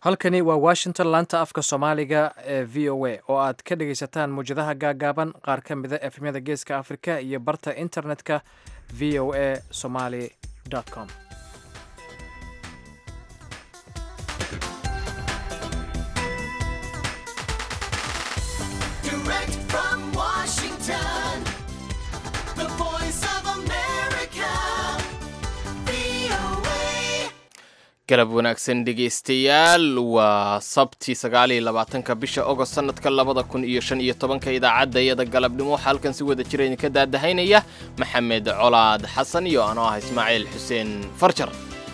halkani waa washington laanta afka soomaaliga ee v o a oo aad ka dhegaysataan muwjadaha gaagaaban qaar ka mida efemyada geeska afrika iyo barta internetka v o a somaly com Direct from Washington, the voice of America, VOA. galab wanaagsan dhegaystayaal waa sabti sagaaliyo labaatanka bisha ogost sanadka labada kun iyo shan iyo tobanka idaacadda iyada galabnimo waxaa halkan si wada jira idinka daadahaynaya maxamed colaad xasan iyo anoo ah ismaaciil xuseen farjar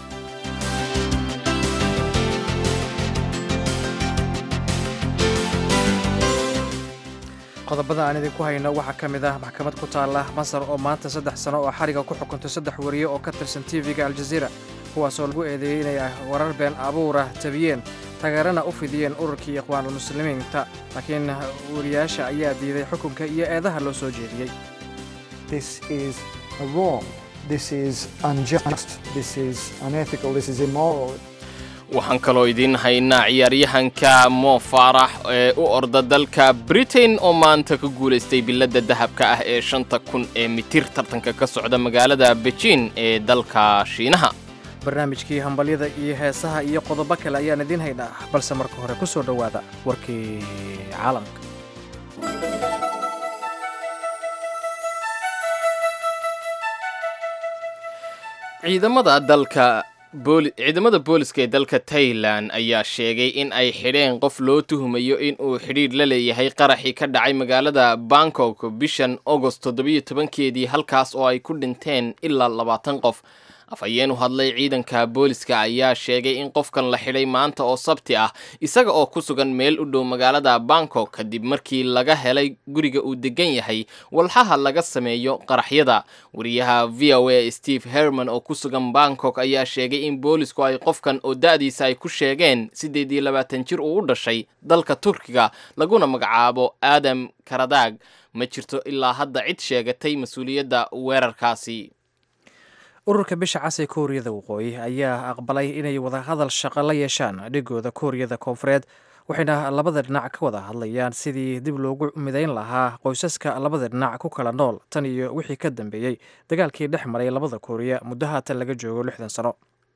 qodobada aan idinku hayno waxaa ka mid ah maxkamad ku taala masar oo maanta saddex sano oo xariga ku xukuntay saddex wariye oo ka tirsan tv-ga aljaziira kuwaasoo lagu eedeeyey inay ah warar been abuura tabiyeen taageerana u fidiyeen ururkii ikhwaanulmuslimiinta laakiin wariyaasha ayaa diiday xukunka iyo eedaha loo soo jeediyey This is wrong. This is unjust. This is unethical. This is immoral. waxaan kaloo idiin haynaa ciyaaryahanka mo faarax ee u orda dalka britain oo maanta ka guulaystay biladda dahabka ah ee shanta kun ee mitir tartanka ka socda magaalada beijing ee dalka shiinaha barnaamijkii hambalyada iyo heesaha iyo qodobo kale ayaan idiin haynaa balse marka hore ku soo dhowaada warkii caalamka ciidamada dalka booli ciidamada booliska ee dalka tailan ayaa sheegay in ay xidheen qof loo tuhumayo in uu xidhiidh la leeyahay qaraxii ka dhacay magaalada bangkok bishan agost toddobiyo tobankeedii halkaas oo ay ku dhinteen ilaa labaatan qof afhayeen u hadlay ciidanka booliska ayaa sheegay in qofkan la xidhay maanta oo sabti ah isaga oo ku sugan meel u dhow magaalada bangkok kadib markii laga helay guriga uu degan yahay walxaha laga sameeyo qaraxyada wariyaha v o a steve herman oo ku sugan bangkok ayaa sheegay in boolisku ay qofkan oo da-diisa ay ku sheegeen siddeed iyo labaatan jir uu u dhashay dalka turkiga laguna magacaabo aadam karadaag ma jirto ilaa hadda cid sheegatay mas-uuliyadda weerarkaasi ururka bisha cas ee kooriyada waqooyi ayaa aqbalay inay wadahadal shaqo la yeeshaan dhigooda kooriyada koonfureed waxayna labada dhinac ka wada hadlayaan sidii dib loogu midayn lahaa qoysaska labada dhinac ku kala nool tan iyo wixii ka dambeeyey dagaalkii dhex maray labada kooriya muddo haatan laga joogo lixdan sano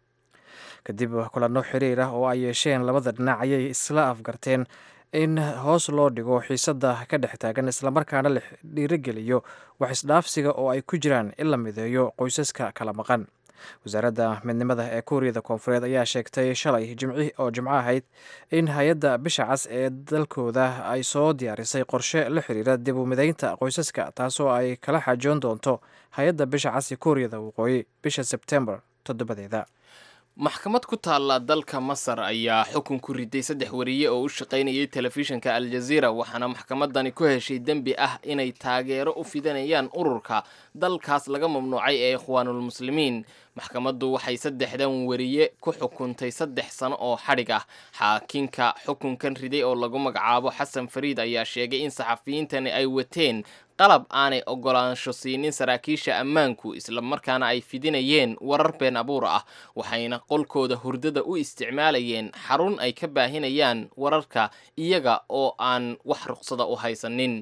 kadib kulanno xiriir ah oo ay yeesheen labada dhinac ayay isla afgarteen in hoos loo dhigo xiisadda ka dhex taagan islamarkaana la dhiirogeliyo wax isdhaafsiga oo ay ku jiraan in la mideeyo qoysaska kala maqan wasaaradda midnimada ee kuuriyada koonfureed ayaa sheegtay shalay jimci oo jimco ahayd in hay-adda bisha cas ee dalkooda ay soo diyaarisay qorshe la xiriira dib u mideynta qoysaska taasoo ay kala xaajoon doonto hay-adda bisha cas ee kuuriyada waqooyi bisha sebtembar toddobadeeda maxkamad ku taalla dalka masar ayaa xukun ku riday saddex wariye oo u shaqaynayay telefishinka aljaziira waxaana maxkamadani ku heshay dembi ah inay taageero u fidanayaan ururka dalkaas laga mamnuucay ee ikhwaanulmuslimiin maxkamaddu waxay saddexdan wariye ku xukuntay saddex sano oo xadhig ah xaakinka xukunkan riday oo lagu magacaabo xasan fariid ayaa sheegay in saxafiyiintani ay wateen qalab aanay ogolaansho siinin saraakiisha ammaanku islamarkaana ay fidinayeen warar been abuur ah waxayna qolkooda hurdada u isticmaalayeen xarun ay ka baahinayaan wararka iyaga oo aan wax ruqsada u haysanin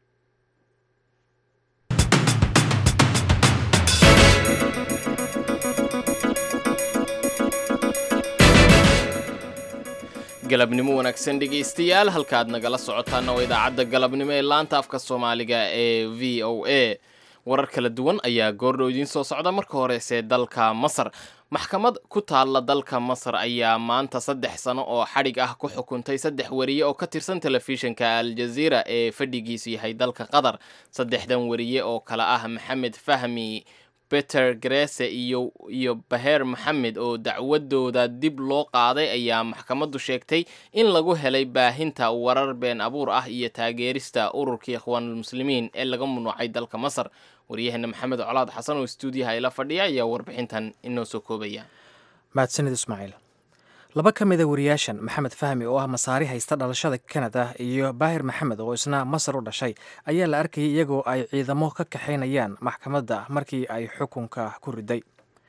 galabnimo wanaagsan dhegaystayaal halkaad nagala socotaana waa idaacadda galabnimo ee laanta afka soomaaliga ee v o a warar kala duwan ayaa goordhow idiin soo socda marka horese dalka masar maxkamad ku taalla dalka masar ayaa maanta saddex sano oo xadhig ah ku xukuntay saddex wariye oo ka tirsan telefishinka aljaziira ee fadhigiisu yahay dalka qatar saddexdan wariye oo kale ah maxamed fahmi beter grese iyo iyo baheer maxamed oo dacwadooda dib loo qaaday ayaa maxkamaddu sheegtay in lagu helay baahinta warar been abuur ah iyo taageerista ururkii ikhwaanulmuslimiin ee laga mamnuucay dalka masar waryaheena maxamed colaad xasan oo stuudiyaha ila fadhiya ayaa warbixintan inoo soo koobaya mahadsanid ismaaciil laba ka mida wariyaashan maxamed fahmi oo ah masaari haysta dhalashada kanada iyo baahir maxamed oo isna masar u dhashay ayaa la arkayay iyagoo ay ciidamo ka kaxaynayaan maxkamadda markii ay xukunka ku riday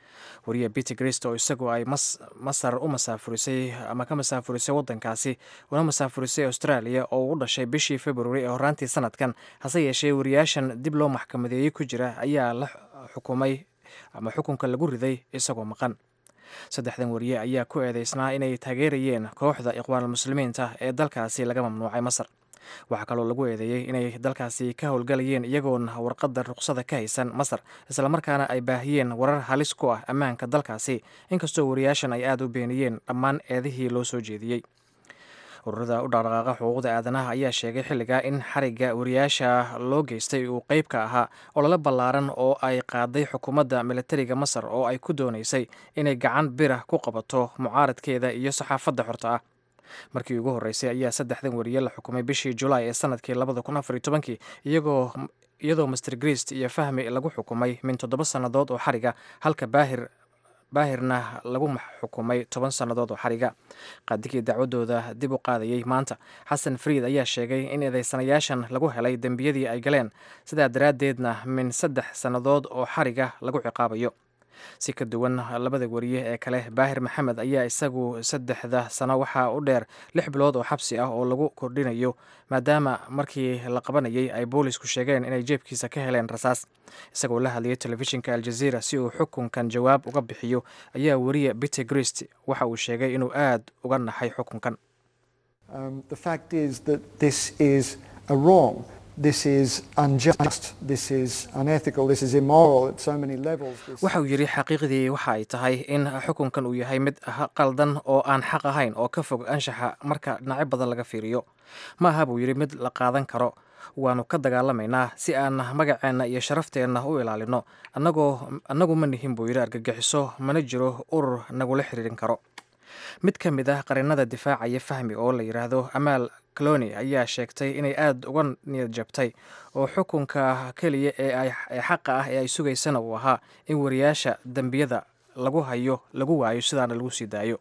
wariye peter grist oo isagu ay masar u masaafurisay ama ka masaafurisay wadankaasi una masaafurisay australia oo u dhashay bishii february ee horaantii sanadkan hase yeeshee wariyaashan dib loo maxkamadeeyey ku jira ayaa la xukumay ama xukunka lagu riday isagoo maqan saddexdan wariye ayaa ku eedeysnaa inay taageerayeen kooxda iqwaanulmuslimiinta ee dalkaasi laga mamnuucay masar waxaa kaloo lagu eedeeyey inay dalkaasi ka howlgalayeen iyagoon warqadda ruqsada ka haysan masar islamarkaana ay baahiyeen warar halis ku ah ammaanka dalkaasi inkastoo wariyaashan ay aada u beeniyeen dhammaan eedihii loo soo jeediyey ururada u dhaqdhaqaaqa xuquuqda aadanaha ayaa sheegay xilligaa in xarigga wariyaasha loo geystay uu qeyb ka ahaa olole ballaaran oo ay qaaday xukuumadda militariga masar oo ay ku doonaysay inay gacan bira ku qabato mucaaradkeeda iyo saxaafadda xorta ah markii ugu horreysay ayaa saddexdan wariye la xukumay bishii julaay ee sanadkii labada kun afar iyo tobankii iyagoo iyadoo master grist iyo fahmi lagu xukumay min toddoba sannadood oo xariga halka baahir baahirna lagu xukumay toban sannadood oo xariga qaadigii dacwadooda dib u qaadayey maanta xasan fariid ayaa sheegay in eedeysanayaashan lagu helay dembiyadii ay galeen sidaa daraaddeedna min saddex sannadood oo xariga lagu ciqaabayo si ka duwan labada wariye ee kale baahir maxamed ayaa isagu saddexda sano waxaa u dheer lix bilood oo xabsi ah oo lagu kordhinayo maadaama markii la qabanayay ay boolisku sheegeen inay jeebkiisa ka heleen rasaas isagoo la hadlayay telefishinka aljaziira si uu xukunkan jawaab uga bixiyo ayaa wariye peter grist waxa uu sheegay inuu aad uga naxay xukunkan Um, the fact is that this is a wrong. This is unjust. This is unethical. This is immoral at so many levels. This- waxa uu yidhi xaqiiqdii waxa ay tahay in xukunkan uu yahay mid ha- qaldan oo aan xaq ahayn oo ka fog anshaxa marka dhinacyo badan laga fiiriyo ma aha buu yidhi mid la qaadan karo waanu ka dagaalamaynaa si aan magaceenna iyo sharafteenna u ilaalino annagoo annagu ma nihin buu yidhi argagixiso mana jiro urur nagula xiriirin karo mid ka mid ah qarinada difaacaya fahmi oo la yidhaahdo amaal cloni ayaa sheegtay inay aada uga niyad jabtay oo xukunka keliya ee ay ee xaqa ah ee ay sugaysana uu ahaa in wariyaasha dembiyada lagu hayo lagu waayo sidaana lagu sii daayo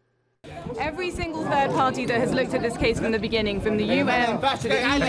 Every single third party that has looked at this case from the beginning, from the UN to the EU,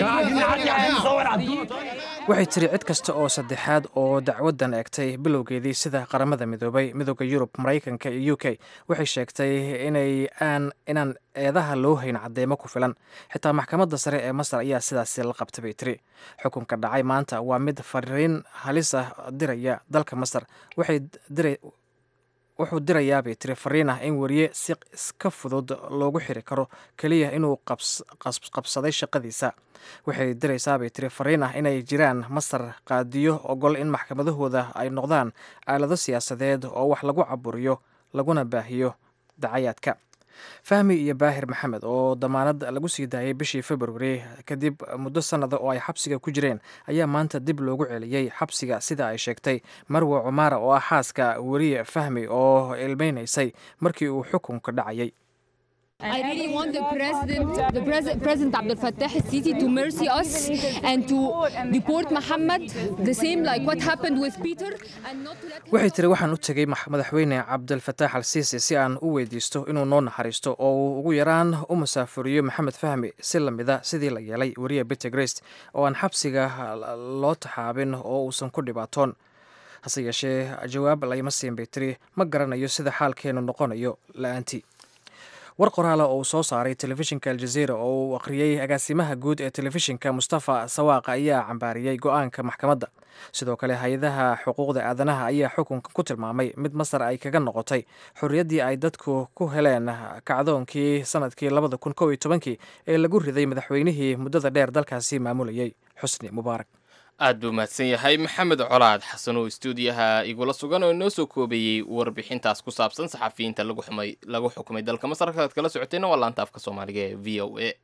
the UK, waxay tiri cid kasta oo saddexaad oo dacwaddan eegtay bilowgeedii sida qaramada midoobay midooda yurub maraykanka iyo u k waxay sheegtay inay aan inaan eedaha loo hayn cadeymo ku filan xitaa maxkamadda sare ee masar ayaa sidaasi la qabtay bay tiri xukunka dhacay maanta waa mid fariin halis ah diraya dalka masar waxay diray wuxuu dirayaa bay tiri fariin ah in wariye si iska fudud loogu xiri karo keliya inuu qabs- qas- qabsaday shaqadiisa waxay diraysaa bay tiri fariin ah inay jiraan masar qaadiyo ogol in maxkamadahooda ay noqdaan aalado siyaasadeed oo wax lagu caburiyo laguna baahiyo dacayaadka fahmi iyo baahir maxamed oo damaanad lagu sii daayay bishii februari kadib muddo sannada oo ay xabsiga ku jireen ayaa maanta dib loogu celiyey xabsiga sida ay sheegtay marwe cumaara oo ah xaaska weriye fahmi oo ilmeynaysay markii uu xukunka dhacayay I really want the president, the pres- President Abdel Fattah al-Sisi to mercy us and to deport Muhammad, the same like what happened with Peter, and not to let him waxay tiri waxaan u tegey max- madaxweyne cabdilfataax al siisi si aan u weydiisto inuu noo naxariisto oo uu ugu yaraan u musaafuriyo maxamed fahmi si lamida sidii la yeelay weriye peter grist oo aan xabsiga loo taxaabin oo uusan ku dhibaatoon hase yeeshee jawaab layma siin bay tiri ma garanayo sida xaalkeenu noqonayo la-aantii war qoraala oo uu soo saaray telefishinka aljaziira oo uu akhriyey agaasimaha guud ee telefishinka mustafa sawaaqa ayaa cambaariyey go-aanka maxkamadda sidoo kale hay-adaha xuquuqda aadanaha ayaa xukunka ku tilmaamay mid masar ay kaga noqotay xorriyaddii ay dadku ku heleen kacdoonkii sanadkii labada kun kow iyo tobankii ee lagu riday madaxweynihii muddada dheer dalkaasi maamulayay xusni mubaarak aad buu mahadsan yahay maxamed colaad xasan oo istuudiyaha igula sugan oo inoo soo koobayey warbixintaas ku saabsan saxafiyiinta lagu xumay lagu xukumay dalka masar halkaad kala socoteenna waa laanta afka soomaaliga ee v o a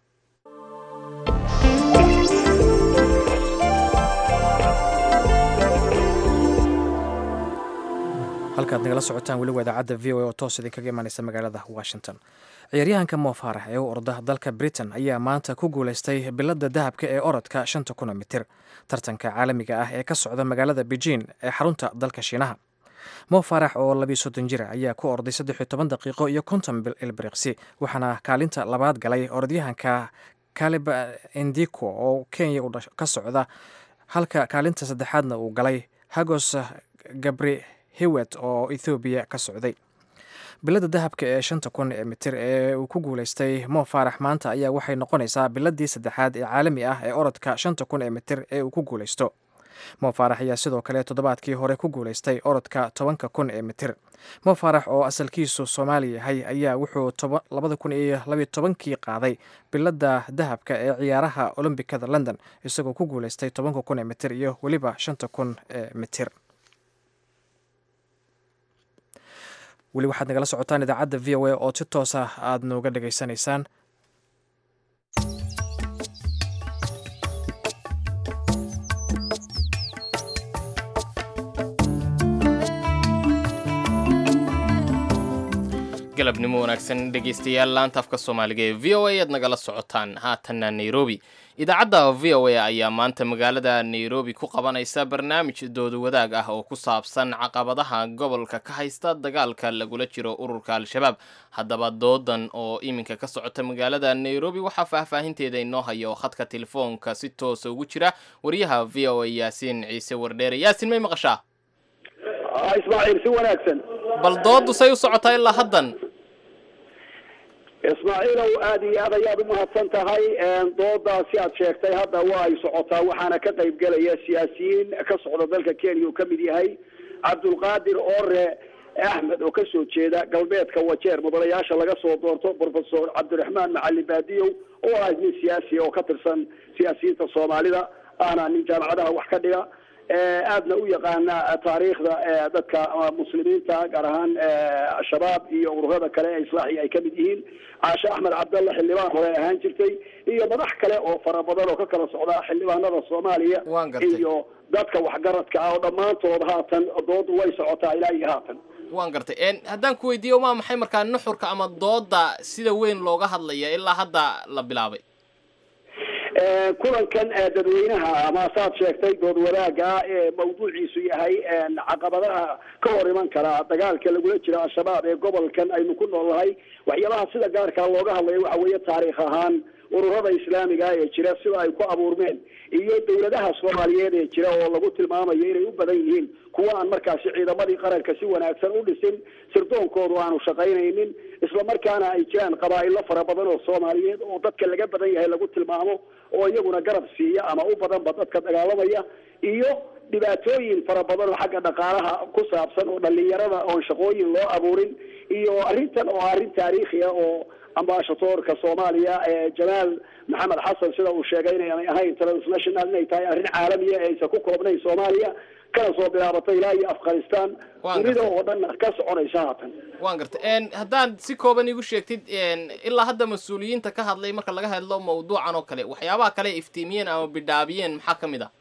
halkaad nagala socotaan weliba idaacadda v o a oo toos idinkaga imaaneysa magaalada washington ciyaaryahanka mo faarax ee u orda dalka britain ayaa maanta ku guuleystay biladda dahabka ee orodka shanta kuna mitir tartanka caalamiga ah ee ka socda magaalada beijing ee xarunta dalka shiinaha mo faarax oo labiyo soddon jira ayaa ku orday saddex iyo toban daqiiqo iyo konton bil ilbiriqsi waxaana kaalinta labaad galay orodyahanka kalib indiko oo kenya ka socda halka kaalinta saddexaadna uu galay hagos gabri hewet oo ethoobiya ka socday biladda dahabka ee shanta kun ee mitir ee uu ku guulaystay mo faarax maanta ayaa waxay noqonaysaa biladii saddexaad ee caalami ah ee orodka shanta kun ee mitir ee uu ku guulaysto mo faarax ayaa sidoo kale toddobaadkii hore ku guulaystay orodka tobanka kun ee mitir mo faarax oo asalkiisu soomaali yahay ayaa wuxuu labada kun iyo labiyo tobankii qaaday biladda dahabka ee ciyaaraha olombikada london isagoo ku guulaystay tobanka kun ee mitir iyo weliba shanta kun ee mitir weli waxaad nagala socotaan idaacadda v o a oo si toos ah aada nooga dhageysanaysaan galabnimo wanaagsan dhegaystayaal laanta afka soomaaliga ee v o a aad nagala socotaan haatanna nairobi idaacadda v o a ayaa maanta magaalada nairobi ku qabanaysa barnaamij dooda wadaag ah oo ku saabsan caqabadaha gobolka ka haysta dagaalka lagula jiro ururka al-shabaab haddaba doodan oo iminka ka socota magaalada nairobi waxaa faahfaahinteeda inoo haya oo khadka telefoonka si toosa ugu jira wariyaha v o a yaasiin ciise wardheere yaasin may maqashaa ismaaciil si wanaagsan bal doodu say u socotaa ilaa haddan ismaaciilow aad iyo aad ayaad umahadsan tahay doodaasi aad sheegtay hadda waa ay socotaa waxaana ka qayb gelaya siyaasiyiin ka socda dalka kenya uu kamid yahay cabdulqaadir ore axmed oo kasoo jeeda galbeedka wajeer mudanayaasha laga soo doorto professor cabdiraxmaan macalin baadiyow oo ah nin siyaasi oo ka tirsan siyaasiyiinta soomaalida ahna nin jaamacadaha wax ka dhiga aadna u yaqaana taariikhda dadka muslimiinta gaar ahaan al-shabaab iyo ururada kale ee islaaxiga ay kamid yihiin caashe axmed cabdalla xildhibaan hore ahaan jirtay iyo madax kale oo fara badan oo ka kala socda xildhibaanada soomaaliya Waan gartay. iyo dadka waxgaradka ah oo dhammaantood haatan doodu way socotaa ilaa iyo haatan waan gartay En, haddaan ku weydiiyo waa maxay markaa nuxurka ama dooda sida weyn looga hadlaya ilaa hadda la bilaabay Eh, kulankan eh, dadweynaha ama saad sheegtay dood wadaaga ee mawduuciisu yahay eh, caqabadaha ka hor iman kara dagaalka lagula jiro al-shabaab ee gobolkan aynu ku noolnahay waxyaabaha sida gaarkaa looga hadlayo waxa weeye taariikh ahaan ururada islaamiga ee jira sida ay ku abuurmeen iyo dowladaha soomaaliyeed ee jira oo lagu tilmaamayo inay u badan yihiin kuwa aan markaasi ciidamadii qaranka si wanaagsan u dhisin sirdoonkoodu aanu shaqaynaynin isla markaana ay jiraan qabaa'ilo fara badan oo soomaaliyeed oo dadka laga badan yahay lagu tilmaamo oo iyaguna garab siiya ama u badanba dadka dagaalamaya iyo dhibaatooyin fara badan oo xagga dhaqaalaha ku saabsan oo dhalinyarada oon shaqooyin loo abuurin iyo arrintan oo arrin taariikhi ah oo ambaashadoorka soomaaliya ee jamaal maxamed xasan sida uu sheegay inaanay ahayn transnational inay tahay arrin caalamiya ee aysan ku koobnayn soomaaliya kana soo bilaabatay ilaa iyo afghanistan Waan dunida gartay. oo dhan ka soconaysa haatan waan gartay En, haddaan si kooban igu sheegtid en, ilaa hadda mas-uuliyiinta ka hadlay marka laga hadlo mawduucan oo kale waxyaabaha kale ay iftiimiyeen ama bidhaabiyeen maxaa ka mid ah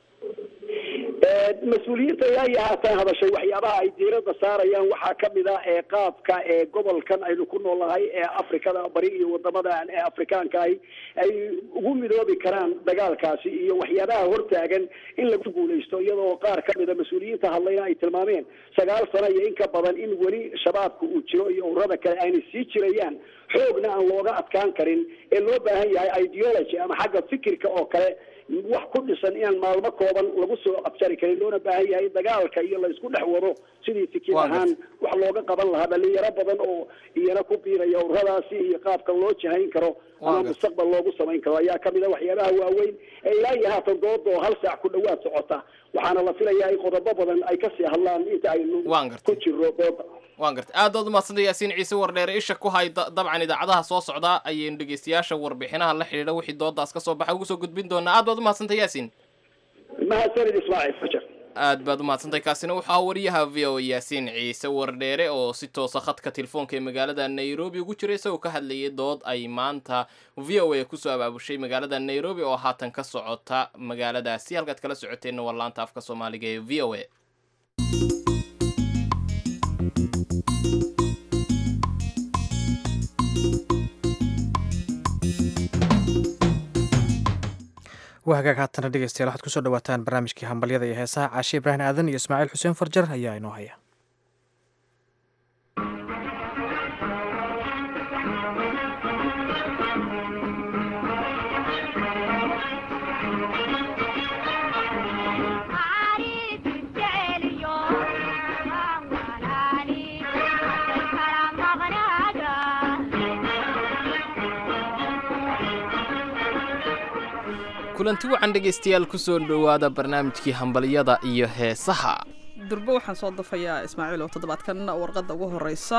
Ee, mas-uuliyiinta ilaa iyo haatan hadashay waxyaabaha ay diiradda saarayaan waxaa kamid ah ee qaabka ee gobolkan aynu ku noolnahay ee afrikada bari iyo wadamadan ee afrikaanka ahi ay ugu midoobi karaan dagaalkaasi iyo waxyaabaha hortaagan in lagu guuleysto iyadoo qaar kamida mas-uuliyiinta hadlayna ay tilmaameen sagaal sano iyo in ka badan in weli shabaabka uu jiro iyo ururada kale ayna sii jirayaan xoogna aan looga adkaan karin ee loo baahan yahay ideology ama xagga fikirka oo kale wax ku dhisan inaan maalmo kooban lagu soo abjari karin loona baahan yahay dagaalka iyo la isku dhex wado sidii fikir Waa ahaan wax looga qaban lahaa dhalinyaro badan oo iyana ku biiraya ururadaasi iyo qaabka loo jihayn karo Waa ama gartay. mustaqbal loogu samayn karo ayaa kamid a waxyaabaha waaweyn ee ilaa iyo haatan dooda oo hal saac ku dhawaad socota waxaana la filayaa in qodobo badan ay kasii hadlaan inta aynu Waan gartay. ku jiro dooda waan gartay aad baad umahadsantay yaasiin ciise wardheere isha ku hay da- dabcan idaacadaha soo socda ayaynu dhegeystayaasha warbixinaha la xidhiidha wixii doodaas ka soo baxa ugu soo gudbin doonaa aad baad umahadsantay yaasiin mahadsanid ismaaciil fajar aad baad umahadsantay kaasina wuxuu ahaa wariyaha v o a yaasiin ciise wardheere oo si toosa khadka telefoonka ee magaalada nairobi ugu jira isagoo ka hadlayay dood ay maanta v o a kusoo abaabushay magaalada nairobi oo haatan ka socota magaaladaasi halkaad kala socoteenna waa laanta afka soomaaliga ee v o a waa hagaag haatana dhegeystayaal waxaad kusoo dhawaataan barnaamijkii hambalyada iyo heesaha caashe ibraahim aadan iyo ismaaciil xuseen farjar ayaa inoo haya عارف الجاليون kulanti wacan dhegaystayaal kusoo dhowaada barnaamijkii hambalyada iyo heesaha durbo waxaan soo dafayaa ismaaciil oo toddobaadkan warqadda ugu horeysa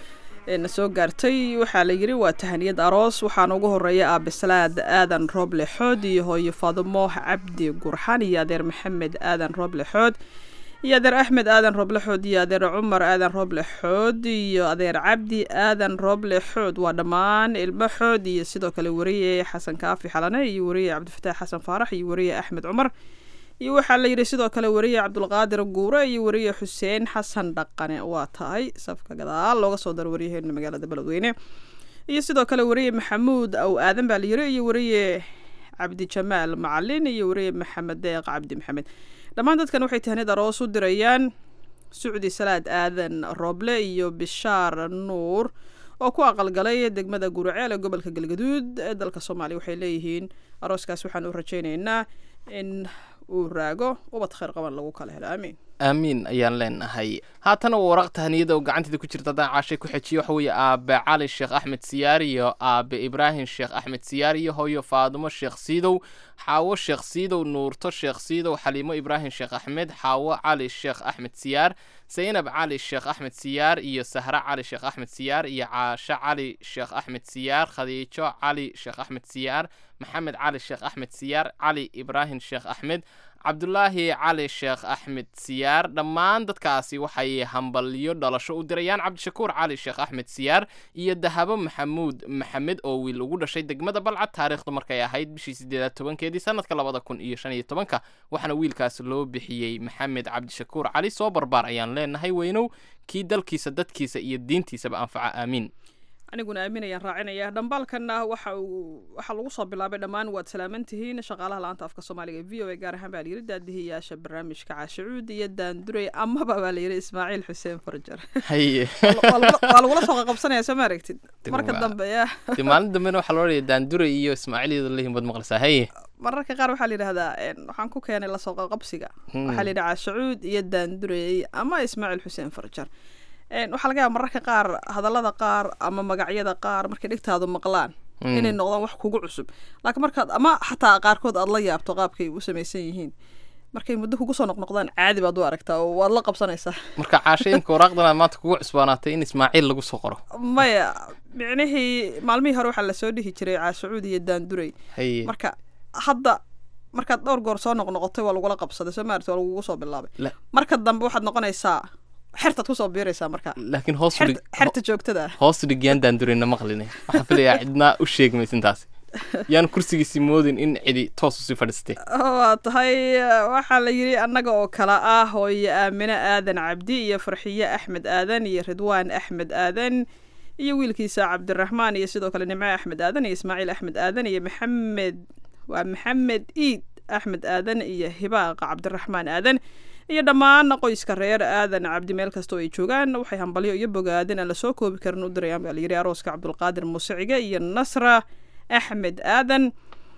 ee na soo gaartay waxaa la yidhi waa tahaniyad aroos waxaana ugu horeeya aabisalaad aadan rooble xood iyo hooyo faadumo cabdi gurxan iyo adeer maxamed aadan rooble xood iyo adeer axmed aadan rooble xood iyo adeer cumar aadan rooble xood iyo adeer cabdi aadan rooble xood waa dhammaan ilmo xood iyo sidoo kale wariye xasan kaafi xalane iyo wariye cabdifataax xasan faarax iyo wariye axmed cumar iyo waxaa la yidhi sidoo kale wariye cabdulqaadir guure iyo wariye xuseen xasan dhaqane waa tahay safka gadaal looga soo daro waryaheena magaalada beledweyne iyo sidoo kale wariye maxamuud aw aadan baa la yidhi iyo wariye cabdijamaal macalin iyo wariye maxamed deeq cabdi maxamed dhammaan dadkan waxay tahnid aroos u dirayaan sucdi salaad aadan rooble iyo bishaar nuur oo ku aqalgalay degmada guraceel ee gobolka galgaduud ee dalka soomaaliya waxay leeyihiin arooskaas waxaan u rajaynaynaa in uu raago ubad khayr qaban lagu kala helo aamiin aamiin ayaan leenahay haatana waa waraq tahniyada oo gacanteeda ku jirta haddaan caashay ku xejiyo waxa weeye aabe cali sheekh axmed siyaar iyo aabe ibraahim sheekh axmed siyaar iyo hooyo faadumo sheekh siidow xaawo sheekh siidow nuurto sheekh siidow xaliimo ibraahim sheekh axmed xaawo cali sheekh axmed siyaar zaynab cali sheekh axmed siyaar iyo sahre cali sheekh axmed siyaar iyo caasho cali sheekh axmed siyaar khadiijo cali sheekh axmed siyaar maxamed cali sheekh axmed siyaar cali ibraahim sheekh axmed cabdulaahi cali sheekh axmed siyaar dhammaan dadkaasi waxay hambalyo dhalasho u dirayaan cabdishakuur cali sheekh axmed siyaar iyo dahabo maxamuud maxamed oo wiil ugu dhashay degmada balcad taariikhdu markay ahayd bishii sideedaad tobankeedii sanadka labada kun iyo shan iyo tobanka waxaana wiilkaas loo bixiyey maxamed cabdishakuur cali soo barbaar ayaan leenahay weynow kii dalkiisa dadkiisa iyo diintiisaba anfaca aamiin aniguna aamin ayaan raacinaya dhambaalkanna waxa uu waxaa lagu soo bilaabay dhammaan waad salaaman tihiin shaqaalaha la-aanta afka soomaaliga e v o a gaar ahaan baa layidhi daadihiyaasha barnaamijka caashicuud iyo daandurey amaba baa layidhi ismaaciil xuseen farjar haye waa lagula- waa lagula soo qaqabsanaya soo ma aragtid marka Waa- dambe ya dee maalin dambena waxaa loo dhaya daandure iyo ismaaciil iyadoo leeyihin baad maqlaysaa haye mararka qaar waxaa la yidhahdaa een, waxaan ku keenay lasoo qaqabsiga waxaa la yidhi caashicuud iyo daandurey ama ismaaciil xuseen farjar Een, waxaa laga yaaba mararka qaar hadallada qaar ama magacyada qaar markay dhigtaadu maqlaan inay noqdaan wax kugu cusub laakiin markaad ama xataa qaarkood aad la yaabto qaabkay u samaysan yihiin markay muddo kugu soo noqnoqdaan caadi baad u aragtaa oo waad la qabsanaysaa marka caashayinka waraaqdan aad maanta kugu cusbaanaatay in ismaaciil lagu soo qoro maya micnihii maalmihii hore waxaa lasoo dhihi jiray caashacuud iyo daandurey haye marka hadda markaad dhowr goor soo noqnoqotay waa lagula qabsaday soo maarata waa lagugu soo bilaabay La- marka dambe waxaad noqonaysaa xertaad kusoo biiraysaa marka laakiin hoos u dhig xerta xerta joogtada ah hoos u dhig yaan daandureyna maqline waxaan filayaa cidna u sheegmaysa intaasi yaan kursigiisi moodin in cidi toos usii fadhiistay waa tahay waxaa la yidhi annaga oo kale ah hooyo aamine aadan cabdi iyo farxiye axmed aadan iyo ridwaan axmed aadan iyo wiilkiisa cabdiraxmaan iyo sidoo kale nimco axmed aadan iyo ismaaciil axmed aadan iyo maxamed waa maxamed iid axmed aadan iyo hibaaqa cabdiraxmaan aadan iyo dhammaan qoyska reer aadan cabdi meel kasta oo ay joogaan waxay hambalyo iyo bogaadin aan lasoo koobi karin u dirayaan baa layidhi arooska cabdulqaadir muusiciga iyo nasra axmed aadan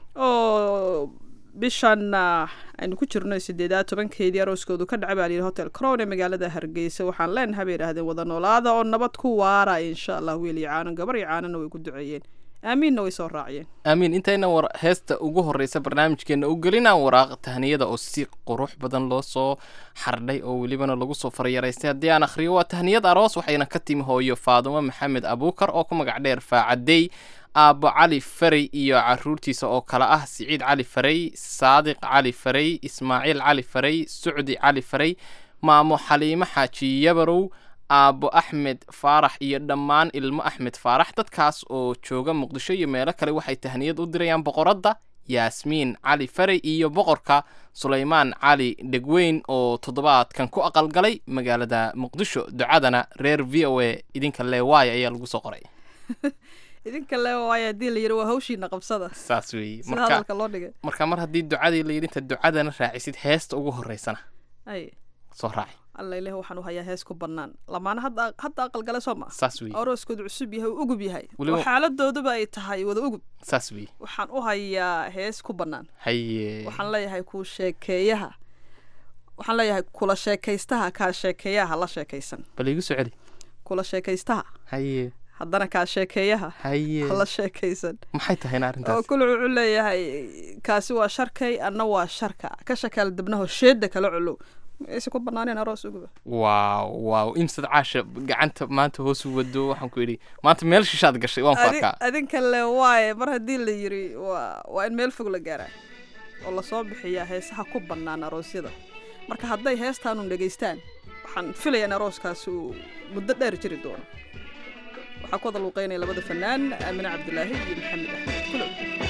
oo bishan ah, aynu ku jirno sideedaad tobankeedii arooskoodu ka dhacay baa layidhi hotel crown ee magaalada hargeysa waxaan leenahay bay yidhahdeen wada noolaada oo nabad ku waara insha allah wiil iyo caanan gabar iyo caanana way ku duceeyeen aamiinna way soo raaciyeen aamiin intayna war heesta ugu horreysa barnaamijkeena u gelinaan waraaq tahniyada oo si qurux badan loo soo xardhay oo welibana lagu soo faryaraystay haddii aan akhriyo waa tahniyad aroos waxayna ka timi hooyo faadumo maxamed abuukar oo ku magac dheer faacadey aabbo cali farey iyo caruurtiisa oo kale ah siciid cali farey saadiq cali farey ismaaciil cali farey sucdi cali farey maamo xaliimo xaaji yabarow aabbo axmed faarax iyo dhammaan ilmo axmed faarax dadkaas oo jooga muqdisho iyo meelo kale waxay tahniyad u dirayaan boqoradda yaasmiin cali farey iyo boqorka sulaymaan cali dhegweyn oo toddobaadkan ku aqalgalay magaalada muqdisho ducadana reer v o a idinka leewaay ayaa lagu soo qoray idinka le waayo haddii la yidhi waa hawshiina qabsada saas weeye sida marka hadalka loo dhigay marka mar haddii ducadii la yidhi inta ducadana raacisid heesta ugu horreysana ay soo raaci alla ilaahi waxaan u hayaa hees ku bannaan lamaana hadda hadda aqalgale soo ma saas weeye arooskoodu cusub yahay uu ugub yahay Weliba- oo xaaladooduba ay tahay wada ugub saas weeye waxaan u hayaa hees ku bannaan haye waxaan leeyahay ku sheekeeyaha waxaan leeyahay kula sheekaystaha kaa sheekeeyaha la sheekaysan bal igu soo celi kula sheekaystaha haye haddana kaa sheekeeyaha haye hala sheekaysan maxay tahayna oo arrintaas kule wuxuu leeyahay kaasi waa sharkay anna waa sharka ka shakaal dibnaho sheeda kala culuw aysa ku banaaneen aroos uguba waaw waaw imsad caasha gacanta maanta hoos u wado waxaan ku idhi maanta meel shishaad gashay waan ku Adi- arkaa adinka le waaye mar haddii la yiri waa waa in meel fog la gaaraa oo lasoo bixiyaa heesaha ku bannaan aroosyada marka hadday heestaanun dhegaystaan waxaan filayaa in arooskaasi uu muddo dheer jiri doono waxaa ku wada luuqeynaya labada fanaan aamine cabdilaahi iyo maxamed axmed kulow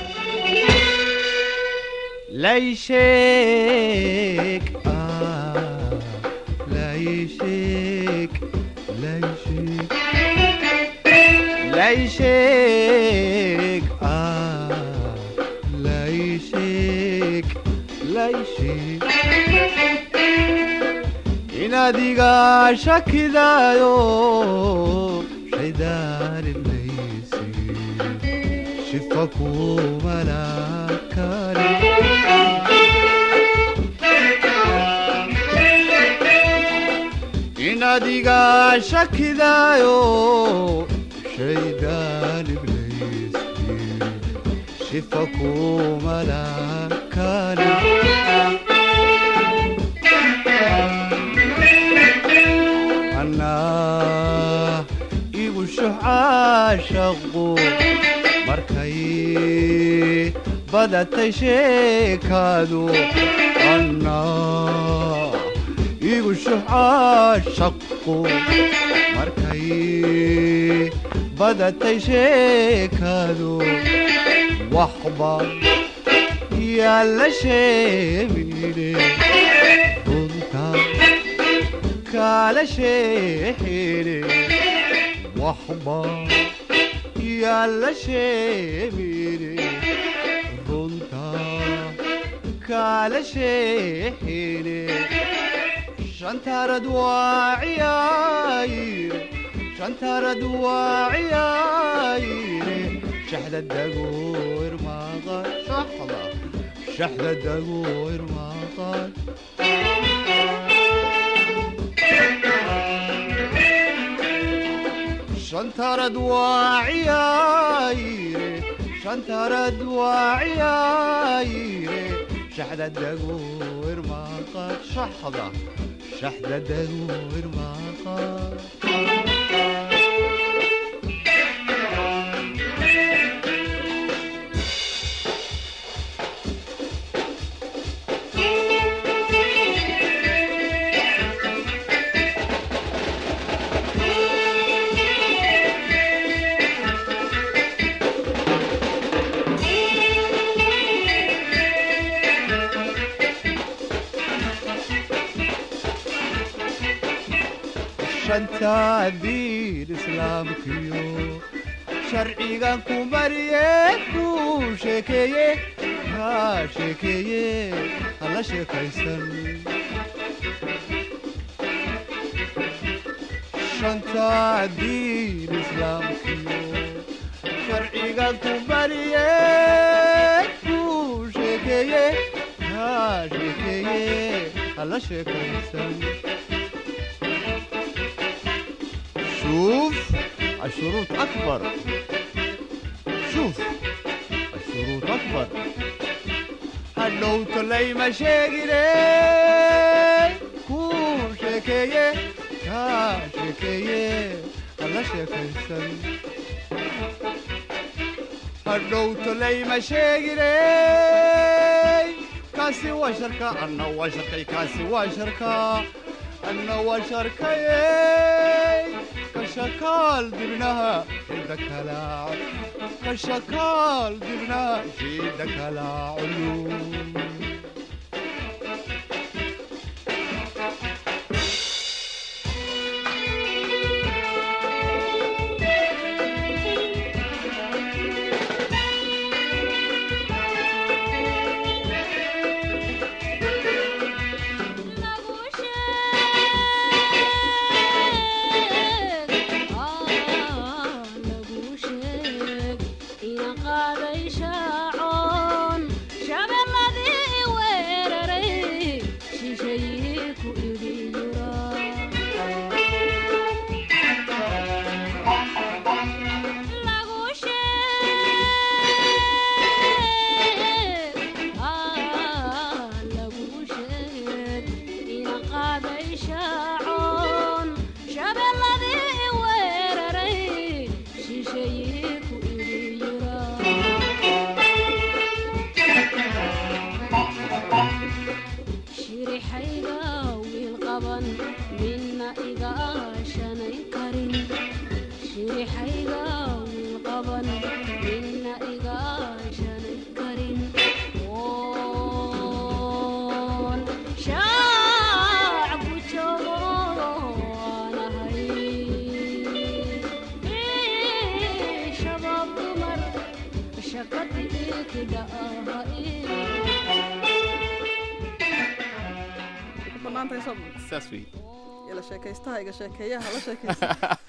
Leishik, ah, leishik, leishik, leishik, ah, leishik, leishik. Inadiga shakidayo, shaydar iblisi, shifaku malakari. inadiga shakidayo shaydaan ibleyski shifa kumalakani anaa igu shuxaashaqu markay badatay sheekaadu anaa igu shuxaashaqu markay badatay sheekaadu waxba yaalla sheemine runta kala sheexine waxba yaalla sheemine runta kala sheexine shantarad waa ciyaayire shantarad waa ciyaayire shaxda dagoor maqan shaxda shaxda dagoor maqan shantarad waa ciyaayire shantarad waa ciyaayire shaxda dagoor maqan shaxda shaxda dagoor maqan shanta diin islaamkiyo sharcigan ku mariye ku sheekeeye ha sheekeeye hala sheekaysan shanta diin islaamkiyo sharcigan ku mariye ku sheekeeye ha sheekeeye hala sheekaysan شوف الشروط أكبر شوف الشروط أكبر هلو تلي مشاقلي كو شكية كا شكية هلا شكيسن هلو تلي مشاقلي كاسي وشركة أنا وشركة كاسي وشركة أنا وشركة كشكال دبنها شدك لا كشكال دبنها شدك لا علوم qaaday shaacoon shabeelladii qaban midna iga aashanay karin shirixayga wiil qaban midna iga aashanay karin oon shaac ku joogo waanahay shabaab dumar shakati ikidha aha banaantahay soo saas wey ila sheekaystaha iga sheekeeyaha la sheekaysta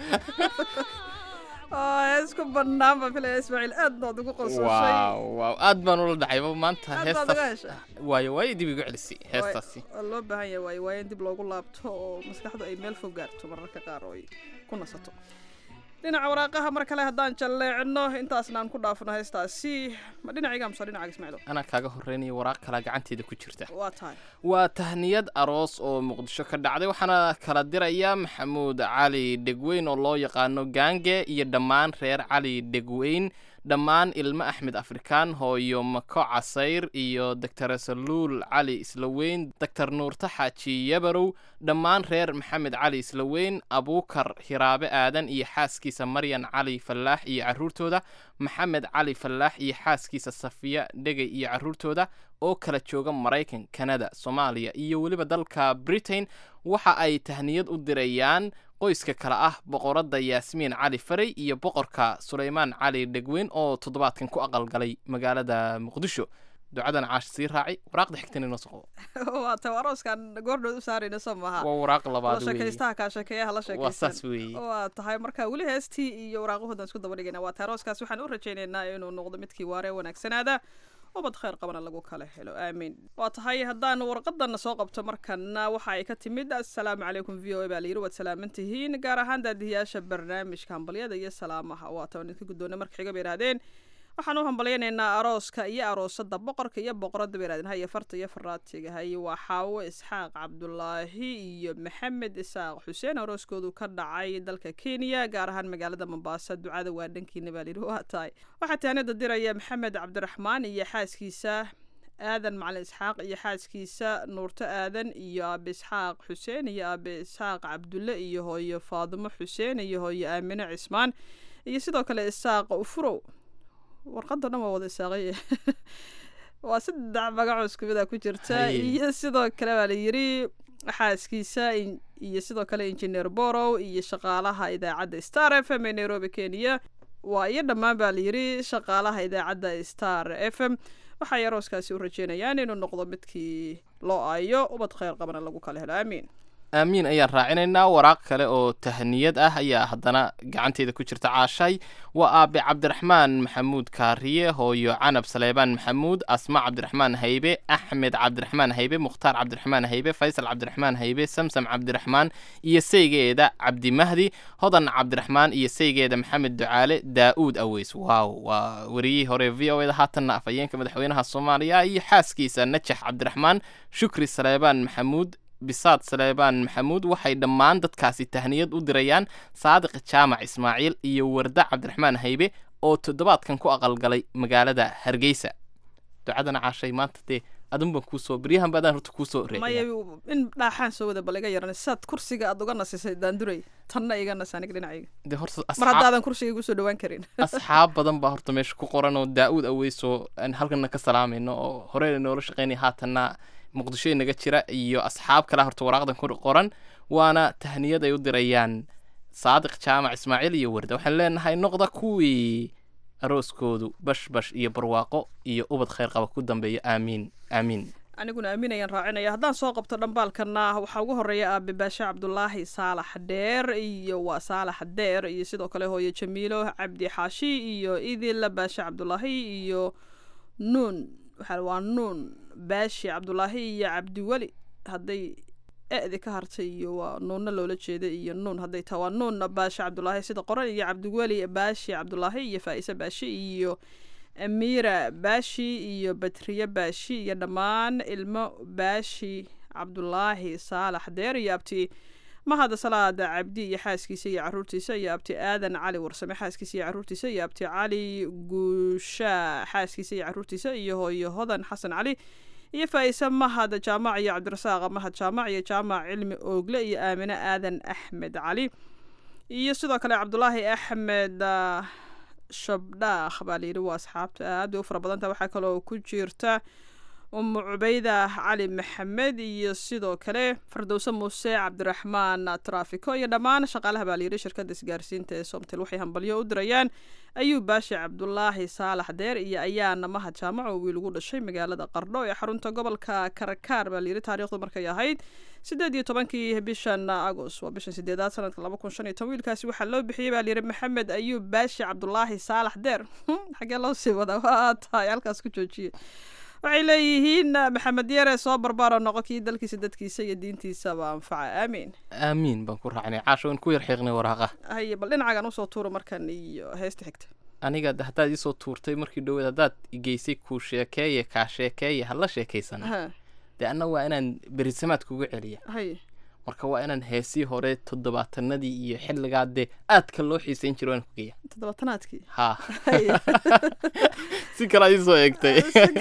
isku bannaan baan filaya ismaaciil aad baad ugu qososhay waaw waaw aad baan ula dhacayba maanta Aad baad uga heestaas heshay. waayo waayo dib igu celisay heestaasi waa loo baahan yahay waayo waayo in dib loogu laabto oo maskaxdu ay meel fog gaarto mararka qaar oo ay ku nasato dhinaca waraaqaha mar kale haddaan jalleecino intaasna aan ku dhaafno heestaasi ma dhinacayga amse dhinacaga ismaaciil anaa kaaga horreynaya waraaq kalaa gacanteeda ku jirta waa tahay waa tahniyad aroos oo muqdisho ka dhacday waxaana kala diraya maxamuud cali dhegweyn oo loo yaqaano gaange iyo dhammaan reer cali dhegweyn dhammaan ilmo axmed afrikaan hooyo mako casayr iyo doctor saluul cali islaweyn doctor nuurta xaaji yabarow dhammaan reer maxamed cali islaweyn abuukar hiraabe aadan iyo xaaskiisa maryan cali fallaax iyo caruurtooda maxamed cali fallaax iyo xaaskiisa safiya dhegay iyo caruurtooda oo kala jooga maraykan kanada soomaaliya iyo weliba dalka britain waxa ay tahniyad u dirayaan qoyska kale ah boqoradda yaasmiin cali faray iyo boqorka sulaymaan cali dhegweyn oo toddobaadkan ku aqalgalay magaalada muqdisho ducadan caash sii raaci waraaqda xigtana inoo soo qabo waa tahay arooskan goordhood u saarayna soo maaha waa waraaq labaad la weeye sheekaystaha kaa sheekeeyaha la waa sheekaysan saas weeye waa tahay marka weli heestii iyo waraaqahoodan isku daba dhigayna waa tahay arooskaas waxaan u rajaynaynaa inuu noqdo midkii waare wanaagsanaada ubad khayr qabana lagu kala helo aamiin waa tahay haddaan warqadana soo qabto markana waxa ay ka timid assalaamu calaykum v o a baa layidhi waad salaaman tihiin gaar ahaan daadihiyaasha barnaamijka hambalyada iyo salaamaha waa taan idinka guddoona marka xiga bay yidhahdeen waxaan u hambalyaynaynaa arooska iyo aroosada boqorka iyo boqorada bay yidhahdeen haye farta iyo faraatiga haye waa xaawo isxaaq cabdulaahi iyo maxamed isaaq xuseen arooskoodu ka dhacay dalka kenya gaar ahaan magaalada mombasa ducada waa dhankiina baa layidhi waa tahay waxaa taanida diraya maxamed cabdiraxmaan iyo xaaskiisa aadan macalin isxaaq iyo xaaskiisa nuurto aadan iyo aabe isxaaq xuseen iyo aabe isxaaq cabdulle iyo hooyo faadimo xuseen iyo hooyo aamine cismaan iyo sidoo kale isaaq ufurow warqadda dhan waa wada isaaqay waa saddex magacoo isku mid a ku jirta Haye. iyo sidoo kale baa la yidhi xaaskiisa in- iyo sidoo kale injineer borow iyo shaqaalaha idaacadda star f m ee nairobi kenya waa iyo dhammaan baa la yidhi shaqaalaha idaacadda star f m waxay arooskaasi u rajeynayaan inuu noqdo midkii loo aayo ubad khayr qabana lagu kala helo aamiin aamiin ayaan raacinaynaa waraaq kale oo tahniyad ah ayaa haddana gacanteeda ku jirta caashay waa aabe cabdiraxmaan maxamuud kaariye hooyo canab saleebaan maxamuud asma cabdiraxmaan haybe axmed cabdiraxmaan haybe mukhtaar cabdiraxmaan haybe faysal cabdiraxmaan haybe samsam cabdiraxmaan iyo saygeeda cabdimahdi hodan cabdiraxmaan iyo saygeeda maxamed ducaale daa'uud aweys waaw waa wariyihii hore v o eda haatanna afhayeenka madaxweynaha soomaaliya iyo xaaskiisa najax cabdiraxmaan shukri saleebaan maxamuud bisaad saleebaan maxamuud waxay dhammaan dadkaasi tahniyad u dirayaan saadiq jaamac ismaaciil iyo warda cabdiraxmaan haybe oo toddobaadkan ku aqalgalay magaalada hargeysa ducadana caashay maanta dee adun baan kuusoo beryahan baadaan horta kuusoo maya reeya in dhaaxaan soo wada bal iga yaran saad kursiga aad uga nasisay daanduray tanna iga nas aniga dhinacayga dee horta mar asxaab haddaadan kursiga igu soo dhawaan karin asxaab badan baa horta meesha ku qoran oo daa-uud aweysoo aan halkana ka salaamayno oo horeyna noola shaqeynaya haatanna muqdisho inaga jira iyo asxaab kale horta waraaqdan ku qoran waana tahniyad ay u dirayaan saadiq jaamac ismaaciil iyo warda waxaan leenahay noqda kuwii arooskoodu bash bash iyo barwaaqo iyo ubad khayr qaba ku dambeeya aamiin aamiin aniguna aaminayaan raacinaya haddaan soo qabto dhambaalkana waxaa ugu horeeya aabe baashe cabdulaahi saalax dheer iyo waa saalax dheer iyo sidoo kale hooyo jamiilo cabdi xaashi iyo idil baashe cabdulaahi iyo nuun waxaa waa nuun baashi cabdulaahi iyo cabdiweli hadday e-di ka hartay iyo waa nuunna loola jeeda iyo nuun hadday tahay waa nuun baashi cabdulaahi sida qoran iyo cabdiweli baashi cabdulaahi iyo faa'ise baashi iyo amiira baashi iyo batriye baashi iyo dhammaan ilmo baashi cabdulaahi saalax deer iyo abti mahada salaada cabdi iyo xaaskiisa iyo caruurtiisa iyo abti aadan cali warsame xaaskiisa iyo caruurtiisa iyo abti cali guushaa xaaskiisa iyo caruurtiisa iyo hooyo hodan xasan cali iyo faa'ise mahad jaamac iyo cabdirasaaq mahad jaamac iyo jaamac cilmi oogle iyo aamine aadan axmed cali iyo sidoo kale cabdulaahi axmed ah, shabdhaakh baa layidhi waa asxaabta aad bay u fara badanta waxaa kaloo ku jirta umu cubayda cali maxamed iyo sidoo kale fardowse muuse cabdiraxmaan traafiko iyo dhammaan shaqaalaha baa layidhi shirkadda isgaarsiinta ee somtel waxay hambalyo u dirayaan ayuub baashi cabdulaahi saalax deer iyo ayaana mahad jaamac oo wiil ugu dhashay magaalada qardho ee xarunta gobolka karakaar baa layidhi taariikhdu markay ahayd sideed iyo tobankii bishan agos waa bishan sideedaad sanadka laba kun shan iyo toban wiilkaasi waxaa loo bixiyey baa layidhi maxamed ayuub baashi cabdulaahi saalax deer xagee loo sii wadaa waa tahay halkaas ku joojiye waxay leeyihiin maxamed yare soo barbaaro noqo kii dalkiisa dadkiisa iyo diintiisaba anfaca aamiin aamiin baan ku raacnay caasho in ku yar xiiqnay waraaqa haye bal dhinacagan usoo tuuro markan iyo heesta xigta aniga de haddaad iisoo tuurtay markii dhoweed haddaad igeysay kuu sheekeeye kaa sheekeeye hala sheekaysana Ha, dee anna waa inaan berisamaad kugu celiya haye marka waa inaan heesii hore toddobaatanadii iyo xilligaa dee aadka loo xiisayn jiro waan ku geeya toddobaatanaadkii ha Haye. si kalaa iisoo eegtay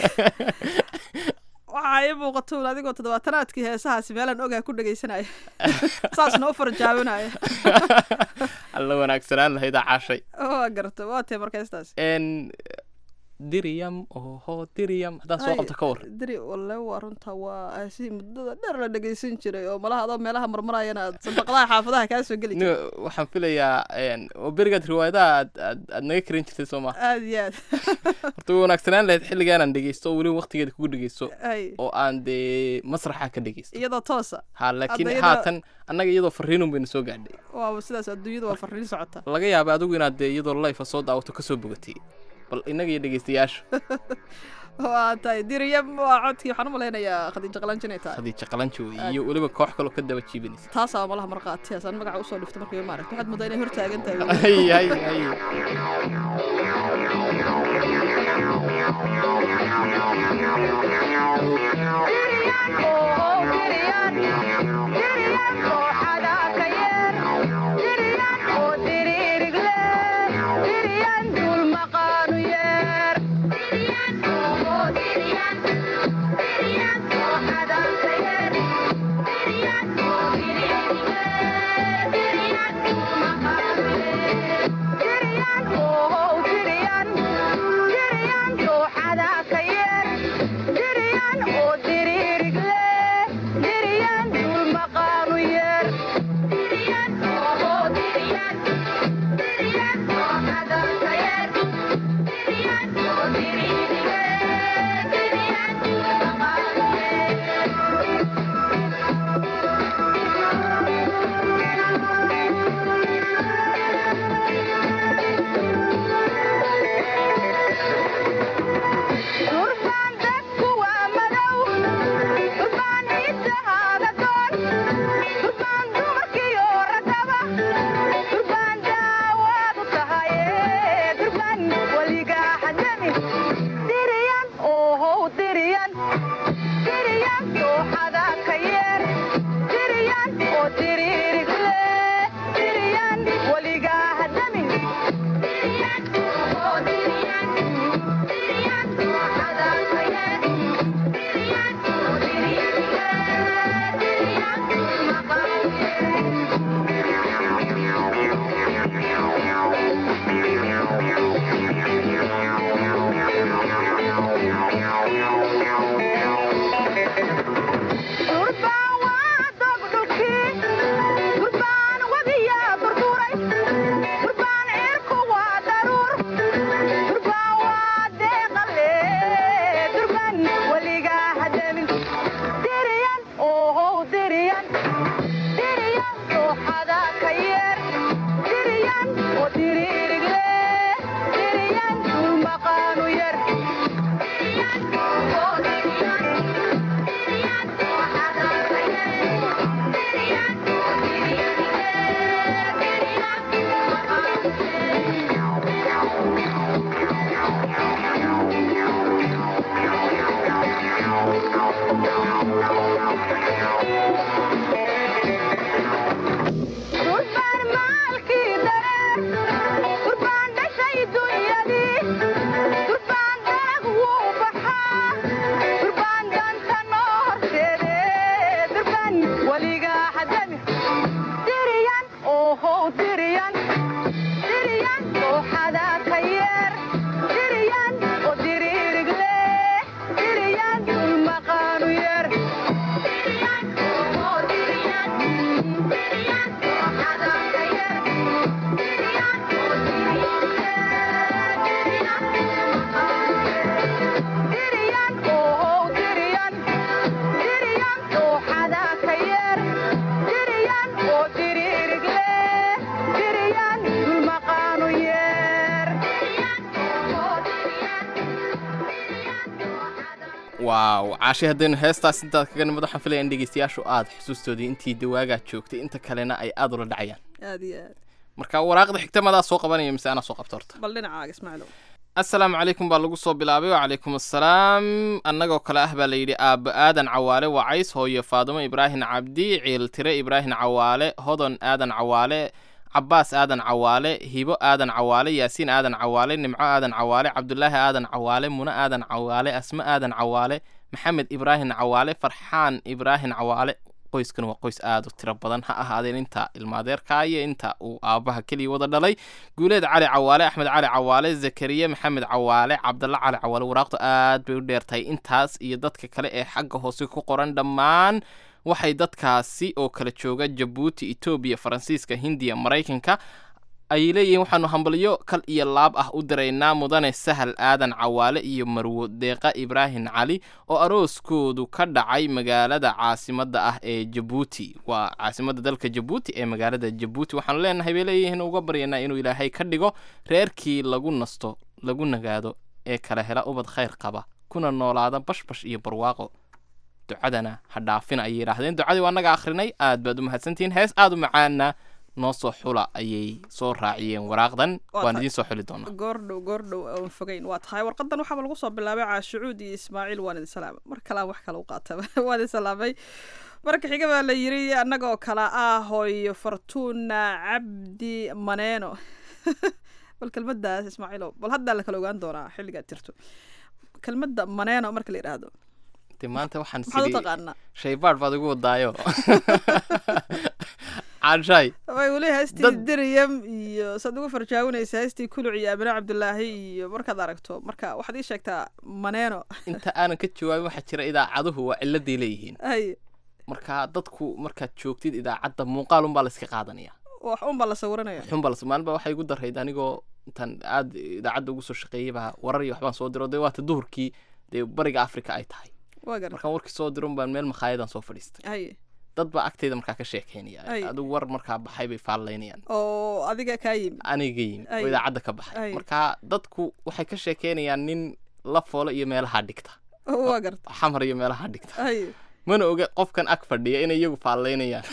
waxaa ii muuqata un adigoo toddobaatanaadkii heesahaasi meelaan ogaa ku dhegaysanaya saasna u farjaabinaya alla wanaagsanaan lahaydaa caashay waa garta waa tee marka heestaasi n diriyam oho diriyam haddaan soo qabto ka war diri walle waa runta waa heesihii muddada dheer la dhegaysan jiray oo malaha adoo meelaha marmarayana aad sandaqadaha xaafadaha kaa soo geli jiray Ni- waxaan filayaa n oo berigaad riwaayadaha aad aad aad naga karin jirtay soo maa aad iyo aad horta way wanaagsanaan lahayd xilligaanaan dhegeysto oo weliba waqtigeeda kugu dhegeysto Hay. oo aan dee masraxa ka dhegeysto iyadoo toosa ha laakiin Hadda iyadoo- haatan annaga iyadoo fariinun bayna soo gaadhay waaba sidaas adduunyadu waa farriin socota laga yaaba adigu inaad dee iyadoo life soo daawato kasoo bogatay bal innaga iyo dhegeystayaasha waa tahay diriyam waa codkii waxaan u malaynayaa khadiijo qalanjin ay tahay khadiija qalanjo iyo weliba koox kaloo ka daba jiibanaysa taasaa malaha marqaati haasaan magaca usoo dhiftay markii maaragta waxaad moodaa inay hortaagan tahay hay hay hay Diriyan waaw caashi haddaynu heestaas intaad kaga nimid waxaan filaya in dhegeystayaashu aad xusuustoodii intii dawaagaa joogtay inta kalena ay aad ula dhacayaan aad iyo aad marka waraaqda xigta madaa soo qabanaya mise anaa soo qabta horta bal dhinacaaga ismaaciilow assalaamu calaykum baa lagu soo bilaabay wacalaykum assalaam annagoo kale ah baa layidhi aabbo aadan cawaale wacays hooyo faadumo ibraahim cabdi ciiltire ibraahim cawaale hodon aadan cawaale cabaas aadan cawaale hibo aadan cawaale yaasiin aadan cawaale nimco aadan cawaale cabdulaahi aadan cawaale muno aadan cawaale asmo aadan cawaale maxamed ibraahim cawaale farxaan ibraahim cawaale qoyskan waa qoys aad u tiro badan ha ahaadeen inta ilmaadeerka iyo inta uu aabbaha keliya wada dhalay guuleed cali cawaale axmed cali cawaale zakariya maxamed cawaale cabdalla cali cawaale waraaqdu aad bay u dheertahay intaas iyo dadka kale ee xagga hoose ku qoran dhammaan waxay dadkaasi oo kala jooga jabuuti etoobiya faransiiska hindiya maraykanka ay leeyihiin waxaanu hambalyo kal iyo laab ah u diraynaa mudane sahal aadan cawaale iyo marwo deeqa ibraahim cali oo arooskoodu ka dhacay magaalada caasimadda ah ee jabuuti waa caasimadda dalka jabuuti ee magaalada jabuuti waxaanu leenahay bay leeyihiin uga baryanaa inuu ilaahay ka dhigo reerkii lagu nasto lagu nagaado ee kala hela ubad khayr qaba kuna noolaada bashbash iyo barwaaqo ducadana ha dhaafina ayay yidhaahdeen ducadii waa naga akhrinay aad baad u mahadsantihiin hees aad u macaana noo soo xula ayay soo raaciyeen waraaqdan Waa waan tahay. idiin soo xuli doonaa goordhow goordhow oon fogeyn waa tahay warqadan waxaaba lagu soo bilaabay caashucuud iyo ismaaciil waan idin salaamay mar kalean wax kale u qaataba waan idin salaamay marka xiga baa la yiri annagoo kale ah hooyo fortuna cabdi maneeno bal kelmadaas ismaaciilow bal haddaa la kala ogaan doonaa xilligaad jirto kelmadda maneeno marka la yidhaahdo de maanta waxaan maxaad u sidii taqaanaa shaybaadh baad igu wadaayo caanshaay way weli heestii Dad- diriyam iyo saad ugu farjaawanaysa heestii kuluc iyo amine cabdulaahi iyo markaad aragto marka waxaad ii sheegtaa maneeno inta aanan ka jawaabin waxaa jira idaacaduhu waa ciladay leeyihiin ay marka dadku markaad joogtid idaacadda muuqaal unbaa la iska qaadanaya wax unbaa la sawiranaya xunbal maalin baa waxay igu darayd anigoo intaan aad idaacadda ugu soo shaqeeyay baa warar iyo waxbaan soo diro dee waata duhurkii dee bariga afrika ay tahay waa gar markaan warkii soo diron baan meel makhaayadaan soo fadhiistay ay dad baa agtayda markaa ka sheekeynaya Ay. adigu war markaa baxay bay faallaynayaan oo adiga kaa yimi aniga yimi Ay. oo idaacadda ka Ay. baxay marka dadku waxay ka sheekeynayaan nin la foolo iyo meelaha dhigta waa garta xamar iyo meelaha dhigta ay mana oga qofkan ag fadhiya inay iyagu faallaynayaan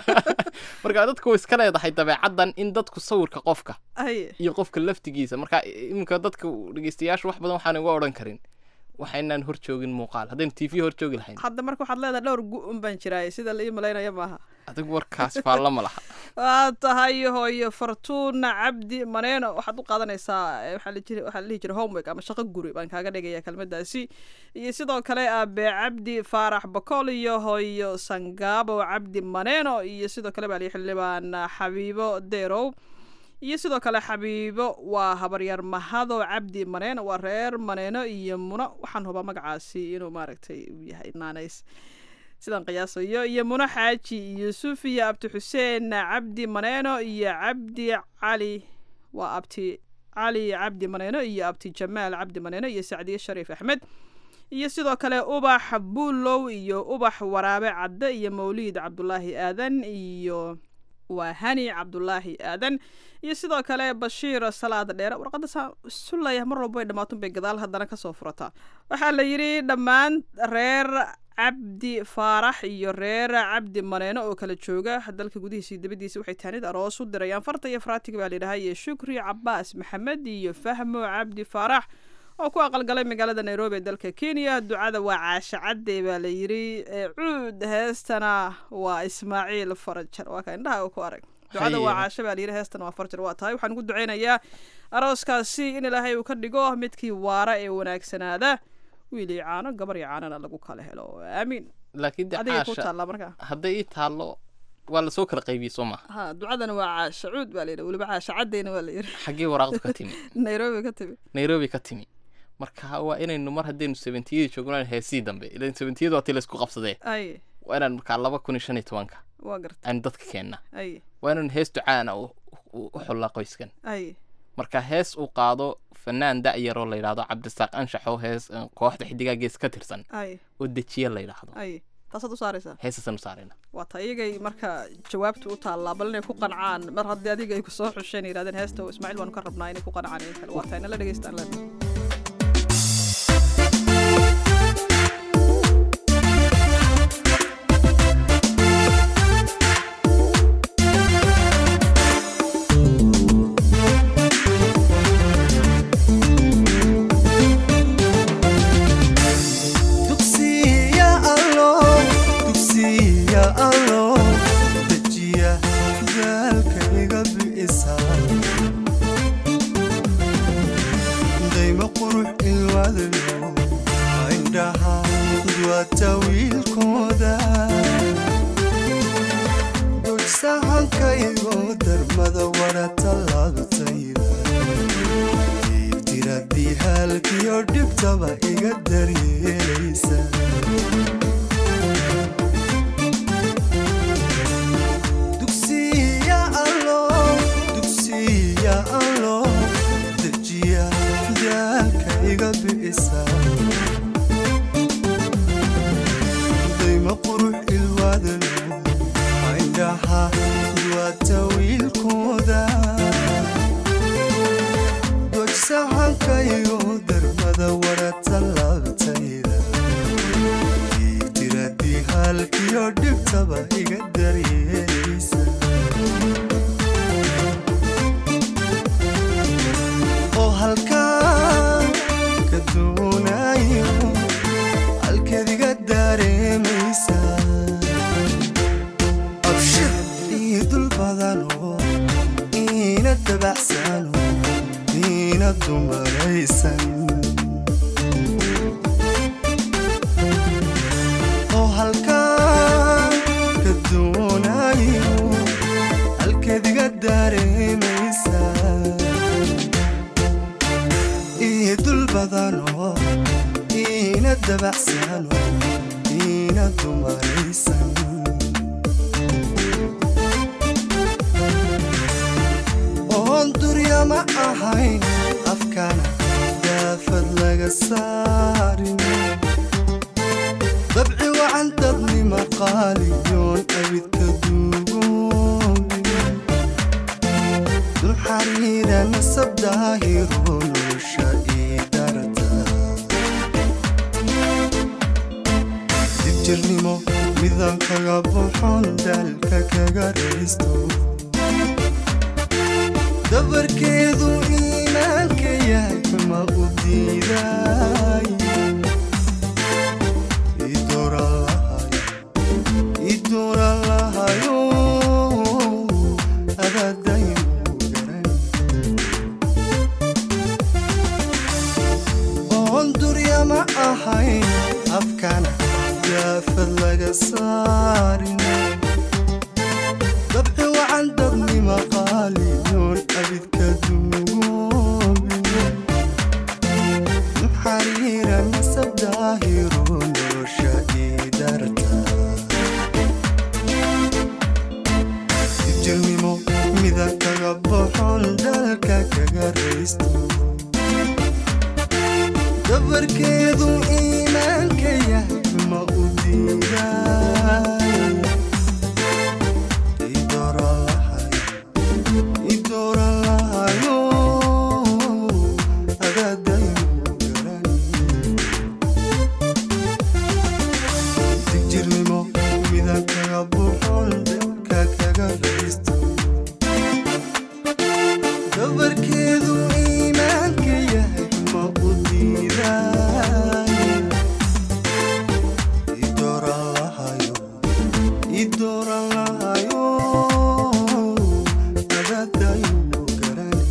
marka dadku way iska leedahay dabeecaddan in dadku sawirka qofka ay iyo qofka laftigiisa marka iminka dadka dhegeystayaashu wax badan waxaan uga odhan karin waxaynaan hor joogin muuqaal haddaynu t v hor joogi lahayn hadda marka waxaad leedahay dhowr gu-un baan jiraay sida la ii malaynaya maaha adigu warkaas faalla ma laha waa tahay hooyo fortuna cabdi maneeno waxaad u qaadanaysaa eh, waxaa la jiri- waxaa la dhihi jiray homework ama shaqo guri baan kaaga dhigaya kelmadaasi iyo sidoo kale aabe cabdi faarax bakool iyo hooyo sangaabo cabdi maneeno iyo sidoo kale baa lii xildhibaan xabiibo derow iyo sidoo kale xabiibo waa habaryar mahado cabdi maneeno waa reer maneeno iyo muno waxaan hubaa magacaasi inuu maaragtay uu yahay naanays sidaan qiyaasayo iyo muno xaaji yuusuf iyo abdi xuseen cabdi maneeno iyo cabdi cali waa abti cali cabdi maneeno iyo abti jamaal cabdi maneeno iyo sacdiye shariif axmed iyo sidoo kale ubax buulow iyo ubax waraabe cadde iyo mawliid cabdulaahi aadan iyo waa hani cabdulaahi aadan iyo sidoo kale bashiir salaad dheere warqadda saa isu leeyahay mar walba way dhammaatun bay gadaal haddana kasoo furataa waxaa la yidhi dhammaan reer cabdi faarax iyo reer cabdi maneeno oo kala jooga dalka gudihiisa iyo dibadiisa waxay taanid aroos u dirayaan farta iyo faraatiga baa layidhahaa iyo shukri cabaas maxamed iyo fahmo cabdi faarax oo ku aqalgalay magaalada nairobi ee dalka kenya ducada waa caasha cadde baa la yidhi ee cuud heestana waa ismaaciil farajar waa ka indhaha uu ku arag ducada waa Haye. caasha baa la yidhi heestana waa farajar waa tahay waxaan ugu duceynayaa arooskaasi in ilaahay uu ka dhigo midkii waara ee wanaagsanaada wiil iyo caano gabar iyo caanana lagu kala helo aamiin laakiin de adiga ku caasha taallaa markaa hadday ii taallo waa lasoo kala qaybiyey soo maha ha ducadana waa caasha cuud baa la yidhi weliba caasha caddeyna waa la yidhi xaggee waraaqdu ka timi nairobi ka timi nairobi ka timi marka waa inaynu mar haddaynu seventiyadii joogno heesii dambe ilan seventiyadu waa tii laysku qabsadee ay waa inaan markaa laba kun iyo shan iyo tobanka waa garta aynu dadka keenna ay waa inaynu hees ducaana u u- u xullaa qoyskan ay marka hees uu qaado fanaan da'yaroo la yidhaahdo cabdisaaq anshaxoo hees eh, kooxda xidigaa gees ka tirsan ay oo dejiye la yidhaahdo ay taasaad u saaraysaa heesasaan u saarayna waa ta iyagay marka jawaabta u taallaa bal inay ku qancaan mar haddii adiga ay kusoo xusheen yidhahdeen heesta oo ismaaciil baanu ka rabnaa inay ku qancaan in kale waa tahay nala dhegeystaan len sahankaygo darmada wara tallaabtayda diibtiradii haalkiyo dhibtaba iga daryeelaysa dugsiya allo dugsiya allo dejiya daalka iga bi'isa dayma qurux ilwaadalo indhaha duwata wiilkooda dojsahankaygo darmada wara tallaabtayda diibtiradii haalkiyo dhibtaba iga daryeelaysa oo halkaa ka doonayo halkeediga dareemaysa abshir ii dul badano iina dabacsano iina dumaraysan oo halkaa ka doonayo halkeediga dareemaysa ii dul badano iina dabacsano iina dumaraysan oon durya ma ahayn afkana daafad laga saarin dabci wacan dadnima qaaliyoon abidka duugoobin dul xariira nasab daahiro nolosha ii darta dibjirnimo midan kaga buxon daalka kaga raysto dabarkeedu iimaanka yahay ma u diiday idoora lahayo adadayu garan oon durya ma ahayn afkana daafad laga saarin dabci wacan dadnima qaaliyoon abidka duugoobin xariira nasab daahiro nolosha ii darta jirnimo midan kaga boxon dalka kaga raysto dabarkeedu iimaanka yahay ma u diiday idoralahayo adadayu garani digjirnimo midan kaga buxon dalka kaga raysto dabarkeedu iimaanka yahay ma u diiday idoralahayo idoralahayo adadayu garani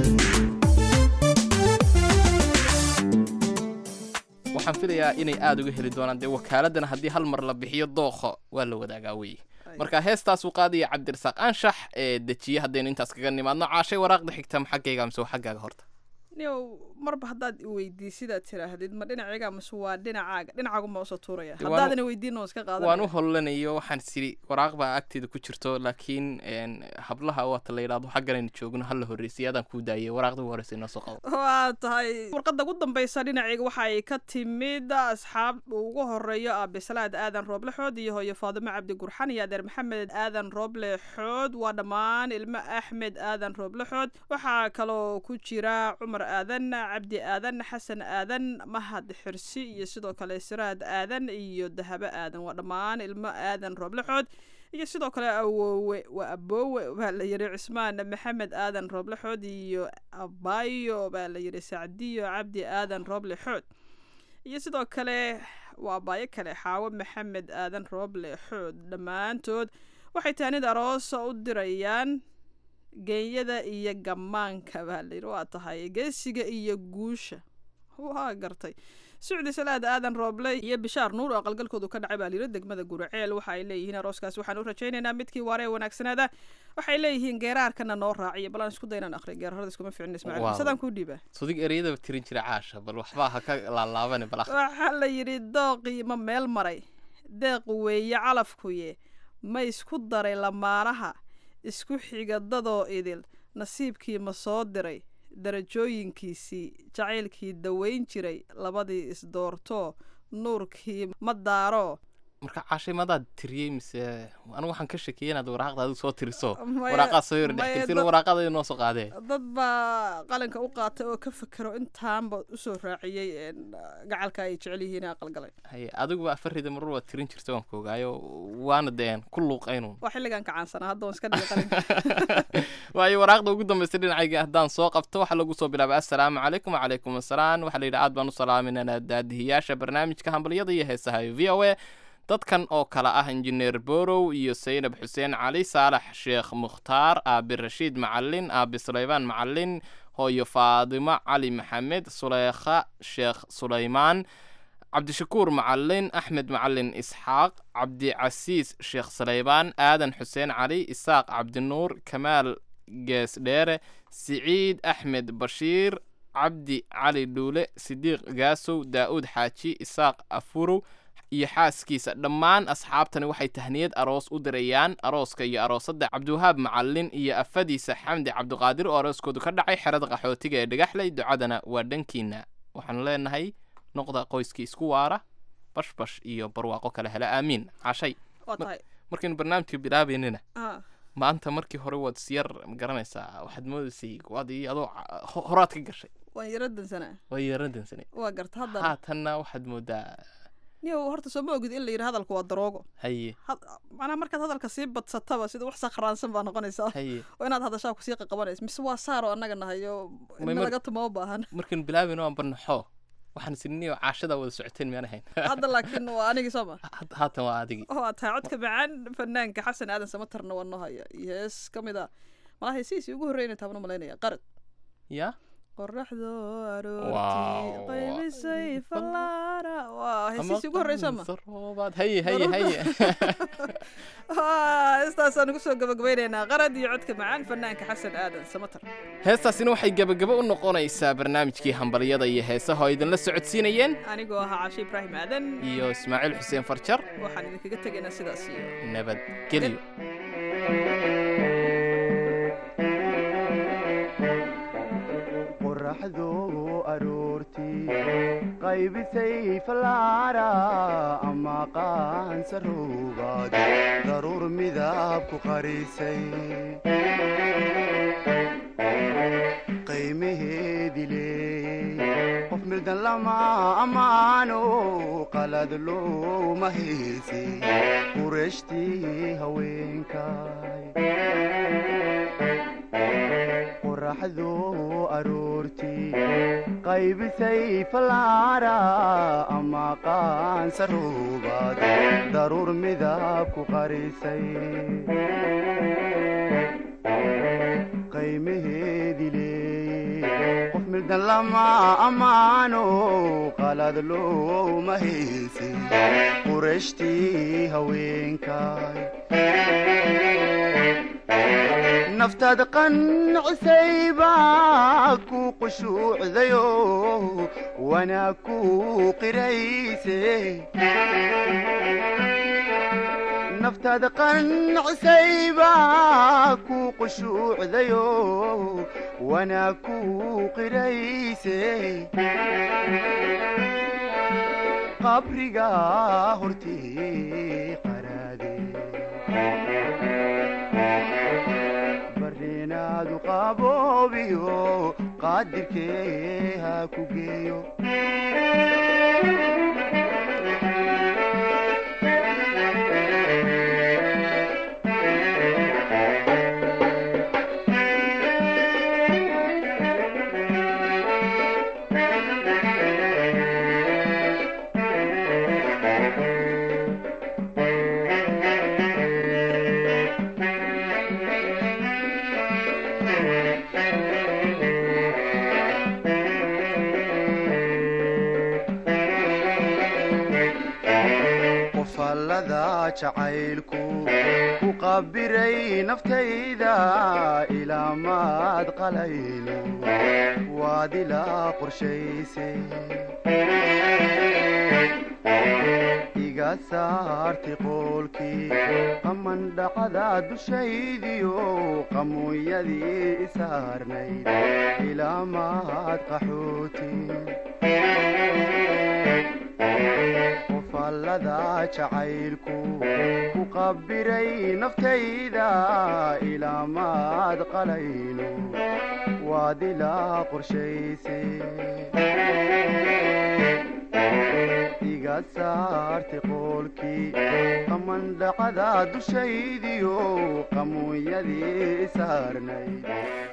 waxaan filayaa inay aada uga heli doonaan dee wakaaladana haddii hal mar la bixiyo dookho waa la wadaagaa weye marka heestaasuu qaadaya cabdirasaaq anshax ee dejiye haddaynu intaas kaga nimaadno caashay waraaqda xigta ma xaggayga mise waa xaggaaga horta niow marba haddaad iweydiisidaad tiraahdid ma dhinacayga mise waa dhinacaaga dhinacaagunbaa usoo tuuraya Dee waan u- haddaadan weydiin oo iska waan u qaadanaya hollanayo waxaan siri waraaq baa agteeda ku jirto laakiin een, hablaha waata la yidhaahdo xagganaynu joogno hala horreysay adaan kuu daayay waraaqdii ugu horreysay noo soo qabo waa tahay warqadda ugu dambeysa dhinacayga waxa ay ka timid asxaab uu ugu horeeyo aabisalaad aadan rooble xood iyo hooyo faadimo cabdi gurxan iyo adeer maxamed aadan rooble xood waa dhammaan ilmo axmed aadan rooble xood waxaa kaloo ku jira cumar aadan cabdi aadan xasan aadan mahad xirsi iyo sidoo kale siraad aadan iyo dahabo aadan waa dhammaan ilmo aadan rooble xood iyo sidoo kale awoowe waa aboowe baa la yidhi cismaan maxamed aadan rooble xood iyo abayo baa la yidhi sacdiyo cabdi aadan rooble xood iyo sidoo kale waa abaayo kale xaawo maxamed aadan rooble xood dhammaantood waxay taanid aroos u dirayaan geenyada iyo gammaanka baa la yidhi waa tahay geesiga iyo guusha waa gartay sucdi salaad aadan rooble iyo bishaar nuur oo aqalgalkoodu ka dhacay baa layidhi degmada guraceel waxa ay leeyihiin arooskaas waxaan u rajaynaynaa midkii waare ee wanaagsanaada waxay leeyihiin geeraarkana noo raaciya bal aan isku daynaan akhri geerarada iskuma ficin ismaaciil Waaw. sidaan kuu dhiibaa sudig ereyadaba tirin jira caasha bal waxbaa ha ka laalaabane bal akhri. waxaa la yidhi dooqii ma meel maray deequ weeye calafkuye ma isku daray lamaanaha isku xiga dadoo idil nasiibkii ma soo diray darajooyinkiisii jacaylkii daweyn jiray labadii isdoorto nuurkii ma daaro marka caashay madaad tiriyey mise anigu waxaan ka shakiyey inaad waraaqda adigu soo tiriso Maya- waraaqaad soo yar maya dhexgelisay dad- waraaqada noo soo qaadee dad baa qalinka u qaatay oo ka fekero intaanba usoo raaciyey een, gacalka ay jecel yihiin ee aqalgalay haye adiguba afarida marur waad tirin jirta waan koogaayo waana deen ku luuqaynu waa xilligan kacaansanaa hadda waan iska dhigay qalinka waayo waraaqda ugu dambaysa dhinacayga haddaan soo qabto waxaa lagu soo bilaabay assalaamu calaykum wacalaykum assalaam waxaa la yidhi aad baan u salaaminana daadihiyaasha barnaamijka hambalyada iyo heesaha v o a dadkan oo kale ah injineer borow iyo saynab xuseen cali saalax sheekh mukhtaar aabi rashiid macalin aabi sulaymaan macalin hooyo faadimo cali maxamed suleykha sheekh sulaymaan cabdishakuur macalin axmed macalin isxaaq cabdicasiis sheekh saleybaan aadan xuseen cali isaaq cabdinuur kamaal geesdheere siciid axmed bashiir cabdi cali dhuule sidiiq gaasow daa'uud xaaji isaaq afurow iyo xaaskiisa dhammaan asxaabtani waxay tahniyad aroos u dirayaan arooska iyo aroosadda cabdiwahaab macalin iyo afadiisa xamdi cabdiqaadir oo arooskoodu ka dhacay xerada qaxootiga ee dhagaxley ducadana waa dhankiina waxaanu leenahay noqda qoyskii isku waara bashbash iyo barwaaqo kale hele aamiin cashay waa tahay markaynu barnaamijka bilaabaynina Ah, maanta markii hore waad isyar ma garanaysaa waxaad moodaysay waad ii adoo ca- ho- horaad ka gashay waan yaro dansanaa waa yarandansane waa garta haddana haatanna waxaad moodaa niyow horta soo ma ogid in la yidhi hadalku waa daroogo haye had- macnaha markaad hadalka sii badsataba sida wax sakhraansan baa noqonaysaa haye oo inaad hadashaa kusii qaqabanaysa mise waa saaro annaga nahayo May in mar- laga tumo u baahan markaynu bilaabayno aan barnaxo waxaan isiniyo caashadaa wada socoteen miyaan ahayn hadda laakiin waa anigii soo ma Had- haatan waa adigii oo aad tahay codka macaan fanaanka xasan aadan samatarna waa noo haya iyo hees ka mid a malaha heesihiisii ugu horreynay taabna malaynaya qarad ya qoraxdo Wow. aroortii qaybisay fallaara waa heesihiisii ugu horreysa ma roobaad haye haye haye heestaasaan ugu soo gabagabaynaynaa qarad iyo codka macaan fanaanka xasan aadan samatar heestaasina waxay gebagabo u noqonaysaa barnaamijkii hambalyada iyo heesaha oo idinla socodsiinayeen anigoo ahaa cashe ibraahim aadan iyo ismaaciil xuseen farjar waxaan idinkaga tegaynaa sidaas iyo nabadgelyo qoraxdu aroortii qaybisay fallaara ama qaansarowgaad daruur midab ku qarisay qiimaheedi leey qof mirdan lama ammaano qalad looma heesi qurashtii haweenkay qoraxdu aroortii qaybisay fallaara ama qaansarowgaad daruur midab ku qarisay qiimaheedi leey qof mirdan lama ammaano qalad looma heesi qurashtii haweenkay naftaad qancisay baa ku qushuucdayo wanaag ku qirayse naftaad qancisay baa ku qushuucdayo wanaag ku qirayse qabriga hortii qaraade barinaadu qaboobiyo qaadirkee ha ku geeyo jacaylku ku qabiray naftayda ilaa maad qalayno waad ilaa qorshayse iga saarti qoolkii qamandhacada dushaydiyo qamuunyadii isaarnayd ilaa maad qaxooti qofallada jacaylku ku qabiray naftayda ilaa maad qalayno waad ilaa qorshayse iga saarti qoolkii qamandhacada dushaydiyo qamuunyadii isaarnayd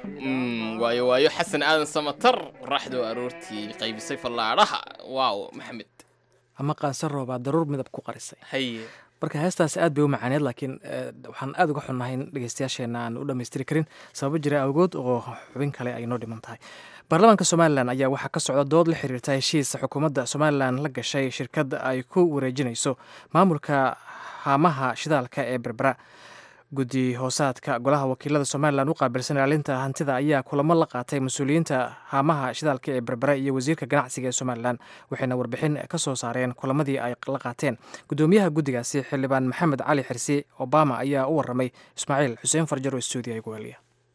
waayo waayo xasan aadan samatar qoraxdoo aroortii qaybisay fallaadhaha waaw maxamed ama qaansaroo baa daruur midab ku qarisay haye marka heestaas aad bay u macaaneed laakiin waxaan aad uga xunnahay in dhegeystayaasheena aan u dhammaystiri karin sababo jira awgood oo xubin kale ay noo dhiman tahay baarlamaanka somalilan ayaa waxaa ka socda dood la xiriirta heshiis xukuumadda somalilan la gashay shirkad ay ku wareejinayso maamulka haamaha shidaalka ee berbera guddi hoosaadka golaha wakiilada somalilan u qaabilsan ilaalinta hantida ayaa kulamo la qaatay mas-uuliyiinta haamaha shidaalka ee berbera iyo wasiirka ganacsiga ee somalilan waxayna warbixin ka soo saareen kulamadii ay la qaateen gudoomiyaha guddigaasi xildhibaan maxamed cali xirsi obama ayaa u waramay ismaaciil xuseen farjar oo stuudiya igu heliya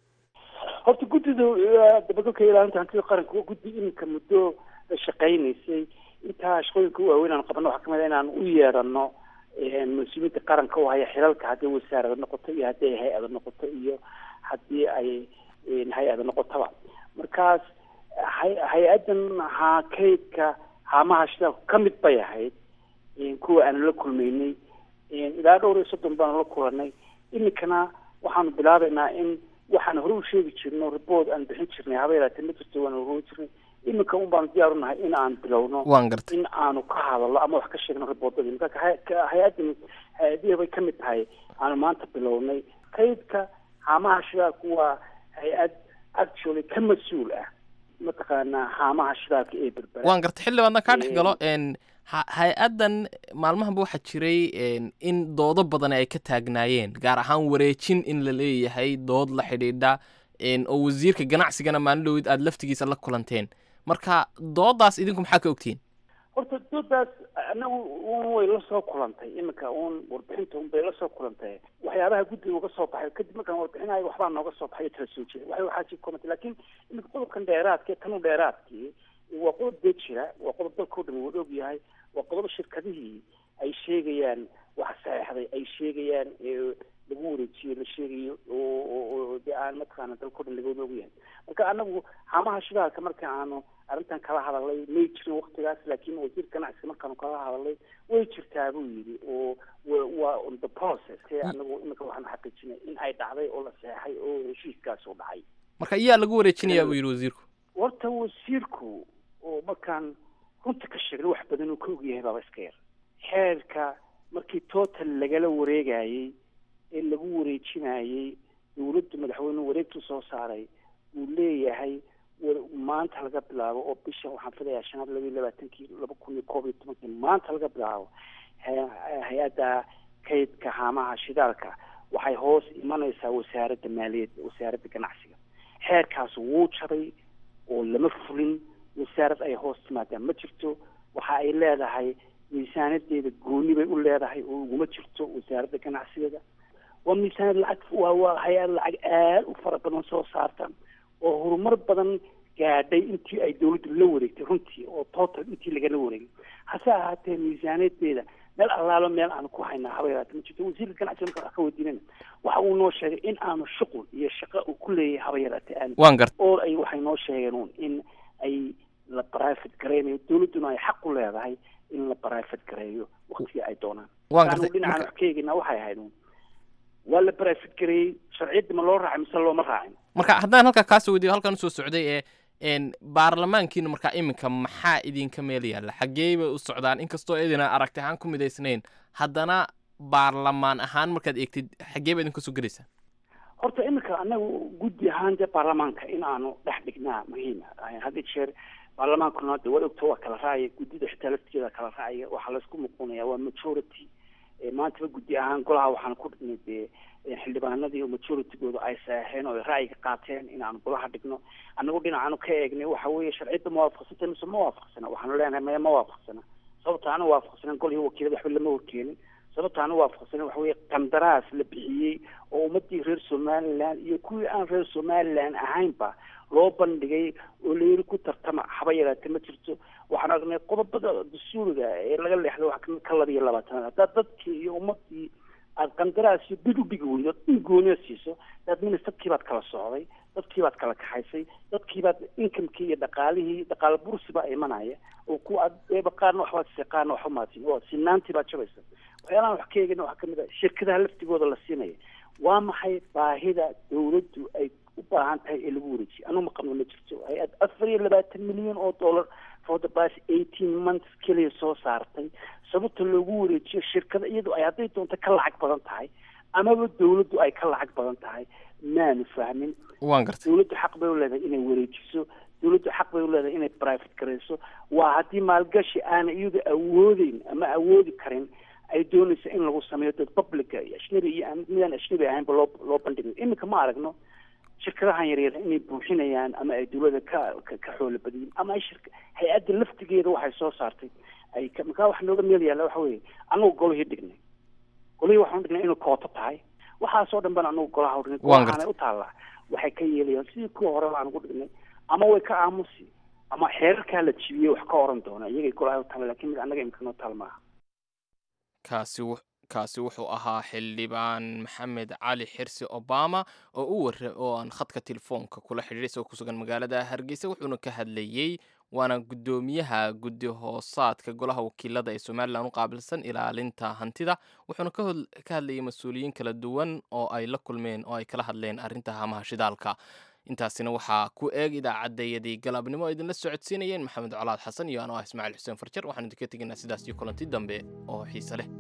horta guddida dabagalka ilaalinta hantida qaranka waa guddi iminka muddo shaqaynaysay intaa shaqooyinka u waaweyn aan qabano waxaa kamid a inaan u yeedhano mas-uuliyiinta qaranka u haya xilalka haddii wasaarada noqoto iyo haddii ay hay-ada noqoto iyo haddii ay hay-ada noqotaba markaas hay- hay-adan haa kaydka haamaha shidaalku ka mid bay ahayd kuwa aanu la kulmaynay ilaa dhowr iyo soddon baanu la kulanay iminkana waxaanu bilaabaynaa in waxaan hore u sheegi jirno report aan bixin jirnay haba yaraatee ma jirto waanu hore jirnay iminka un baanu diyaar unahay in aan bilowno waan gartay in aanu ka hadalno ama wax ka sheegno reportadii marka hay- ka- hay-adani hay-adihii bay kamid tahay aanu maanta bilownay kaydka haamaha shidaalku waa hay-ad actually ka mas-uul ah mataqaanaa haamaha shidaalka ee berbera waan gartay xildhibaadna kaa dhex galo n ha- hay-addan maalmahanba waxaa jiray n in doodo badan ay ka taagnaayeen gaar ahaan wareejin in la leeyahay dood la xidhiidha n oo wasiirka ganacsigana maalin dhowid aada laftigiisa la kulanteen marka doodaas idinku maxaa ka ogtihiin horta doodaas anagu un way la soo kulantay iminka un warbixinta un bay la soo kulantay waxyaabaha guddiga uga soo baxay kadib markaan warbixinayo waxbaa nooga soo baxay tala soo jeeda waxay waxaa jir komantay laakiin iminka qodobkan dheeraadka ee kanu dheeraadkii waa qodob dee jira waa qodob dalka o dhan wada og yahay waa qodob shirkadihii ay sheegayaan wax saxeexday ay sheegayaan ee lagu wareejiyo la sheegayo oo oo- oo dee aan mataqaana dalka o dhan laga wada og yahay marka anagu haamaha shidaalka marka aanu arrintan kala hadalay may jirin waktigaas laakiin wasiir ganacsiga markaanu kala hadalay way jirtaa buu yidhi oo wa- waa on the process ee anagu iminka waxaanu xaqiijinay in ay dhacday oo la seexay oo heshiiskaas u dhacay marka iyaa lagu wareejinayaa buu yidhi wasiirku horta wasiirku oo markaan runta ka sheegna wax badan uu ka ogyahay baaba iska yar xeerka markii total lagala wareegayey ee lagu wareejinayey dowladdu madaxweynuhu wareegtu soo saaray uu leeyahay war- maanta laga bilaabo oo bisha waxaan filayaa shanaad laba iyo labaatankii laba kun iyo koob iyo tobankii maanta laga bilaabo hay- hay-adda kaydka haamaha shidaalka waxay hoos imanaysaa wasaaradda maaliyadda wasaaradda ganacsiga xeerkaas wuu jabay oo lama fulin wasaarad ay hoos timaadaan ma jirto waxa ay leedahay miisaanadeeda gooni bay u leedahay oo uguma jirto wasaaradda ganacsigeeda waa miisaanad lacag waa waa hay-ad lacag aad u fara badan soo saarta oo horumar badan gaadhay intii ay dowladdu la wareegtay runtii oo total intii lagala wareegay hase ahaatee miisaanadeeda meel allaalo meel aanu ku haynaa haba yaraate ma jirto wasiirka ganacsiga markaan wax ka weydiinayna waxa uu noo sheegay in aanu shuqul iyo shaqo uu ku leeyahay haba yaraate aan Waan gartay. oo ay waxay noo sheegeen uun in ay la private gareynayo dowladduna ay xaq u leedahay in la private gareeyo waktigii ay doonaan Waan Marka gartay. anigu dhinacaan Marka- wax ka eegina waxay ahayd uun waa la private gareeyey sharciyadda ma loo raacay mise looma raacin marka haddaan halkaa kaasoo weydiyo halkan usoo socday ee n baarlamaankiina markaa iminka maxaa idinka meel yaalla xaggee bay u socdaan inkastoo idina aragti ahaan ku midaysnayn haddana baarlamaan ahaan markaad eegtid xaggee ba idinka soo gelaysaa horta iminka anagu guddi ahaan dee baarlamaanka in aanu dhex dhignaa muhiima had iyo jeer baarlamaankuna de waa ogto waa kala raacaya guddida xitaa laftigeeda kala raacaya waxaa laysku muquunaya waa majority Eh, maantaba guddi ahaan golaha waxaan ku dhignay dee eh, xildhibaanadii oo majoritygooda ay saaheen oo ay ra'yiga qaateen in aan golaha dhigno annagu dhinacaanu ka eegnay waxa weeye sharciyadda ma waafaqsanta mise ma waafaqsana waxaanu leenahay maya ma waafaqsana sababta aanu waafaqsanan golihii wakiilada waxba lama horkeenin sababta aanu waafaqsanan waxa weeye qandaraas la bixiyey oo ummadii reer somaliland iyo kuwii aan reer somaliland ahaynba loo bandhigay oo layiri ku tartama haba yaraate ma jirto waxaan aragnay qodobada dastuuriga ee laga leexday waxa kamid ka laba iyo labaatanaad haddaad dadkii iyo ummadii aad qandaraas iyo bid u dhigi weydo in gooniya siiso daad ministerkii baad kala socday dadkii baad kala kaxaysay dadkii baad inkamkii iyo dhaqaalihii dhaqaale bursi baa imanaya oo ku aad eeba qaarna waxbaad siisay qaarna waxba maasin oo sinaantii baad jabaysa waxyaalahan wax ka eegayna waxaa kamid ah shirkadaha laftigooda la siinaya waa maxay baahida dawladdu ay u baahan tahay ee lagu wareejiyo anu ma qabno ma jirto hay-ad afar iyo labaatan milyan oo dollar for the past eighteen months keliya soo saartay sababta loogu wareejiyo shirkada iyadu ay hadday doonto ka lacag badan tahay amaba dawladdu ay ka lacag badan tahay maanu fahmin waan gartay dawladdu xaq bay u leedahay inay wareejiso dawladdu xaq bay u leedahay inay private garayso waa haddii maalgashi aana iyadu awoodeyn ama awoodi karin ay doonaysa in lagu sameeyo dad publica iyo ajnabi iyo aan midaan ajnabi ahaynba loo loo bandhigay iminka ma aragno shirkadahan yaryar inay buuxinayaan ama ay dawladda ka ka ka xoolo badiyin ama ay shirka hay-adda laftigeeda waxay soo saartay ay ka markaa waxa nooga meel yaalla waxa weeye anagu golihii dhignay golihii waxaan dhignay inuu kooto tahay waxaasoo dhan baan anagu golaha dhignay Waan golahaanay u taallaa waxay ka yeelayaan sidii kuwa hore baan ugu dhignay ama way ka aamusi ama xeerarkaa la jibiyey wax ka oran doona iyagay golaha u taalla laakiin mid annaga imika noo taal maaha kaasi wu- kaasi wuxuu ahaa xildhibaan maxamed cali xirsi obama oo u wara oo aan khadka telefoonka kula xidhiidhay isagoo ku sugan magaalada hargeysa wuxuuna ka hadlayey waana guddoomiyaha guddi hoosaadka golaha wakiilada ee somalilan u qaabilsan ilaalinta hantida wuxuuna ka hod- ka hadlayay mas-uuliyiin kala duwan oo ay la kulmeen oo ay kala hadleen arrinta hamaha shidaalka intaasina waxaa ku eeg idaacaddayadii galabnimo oo idinla socodsiinayeen maxamed colaad xasan iyo anoo ah ismaaciil xuseen farjar waxaan idinka tegaynaa sidaas iyo kulanti dambe oo xiise leh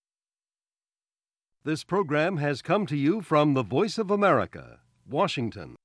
This program has come to you from the Voice of America, Washington.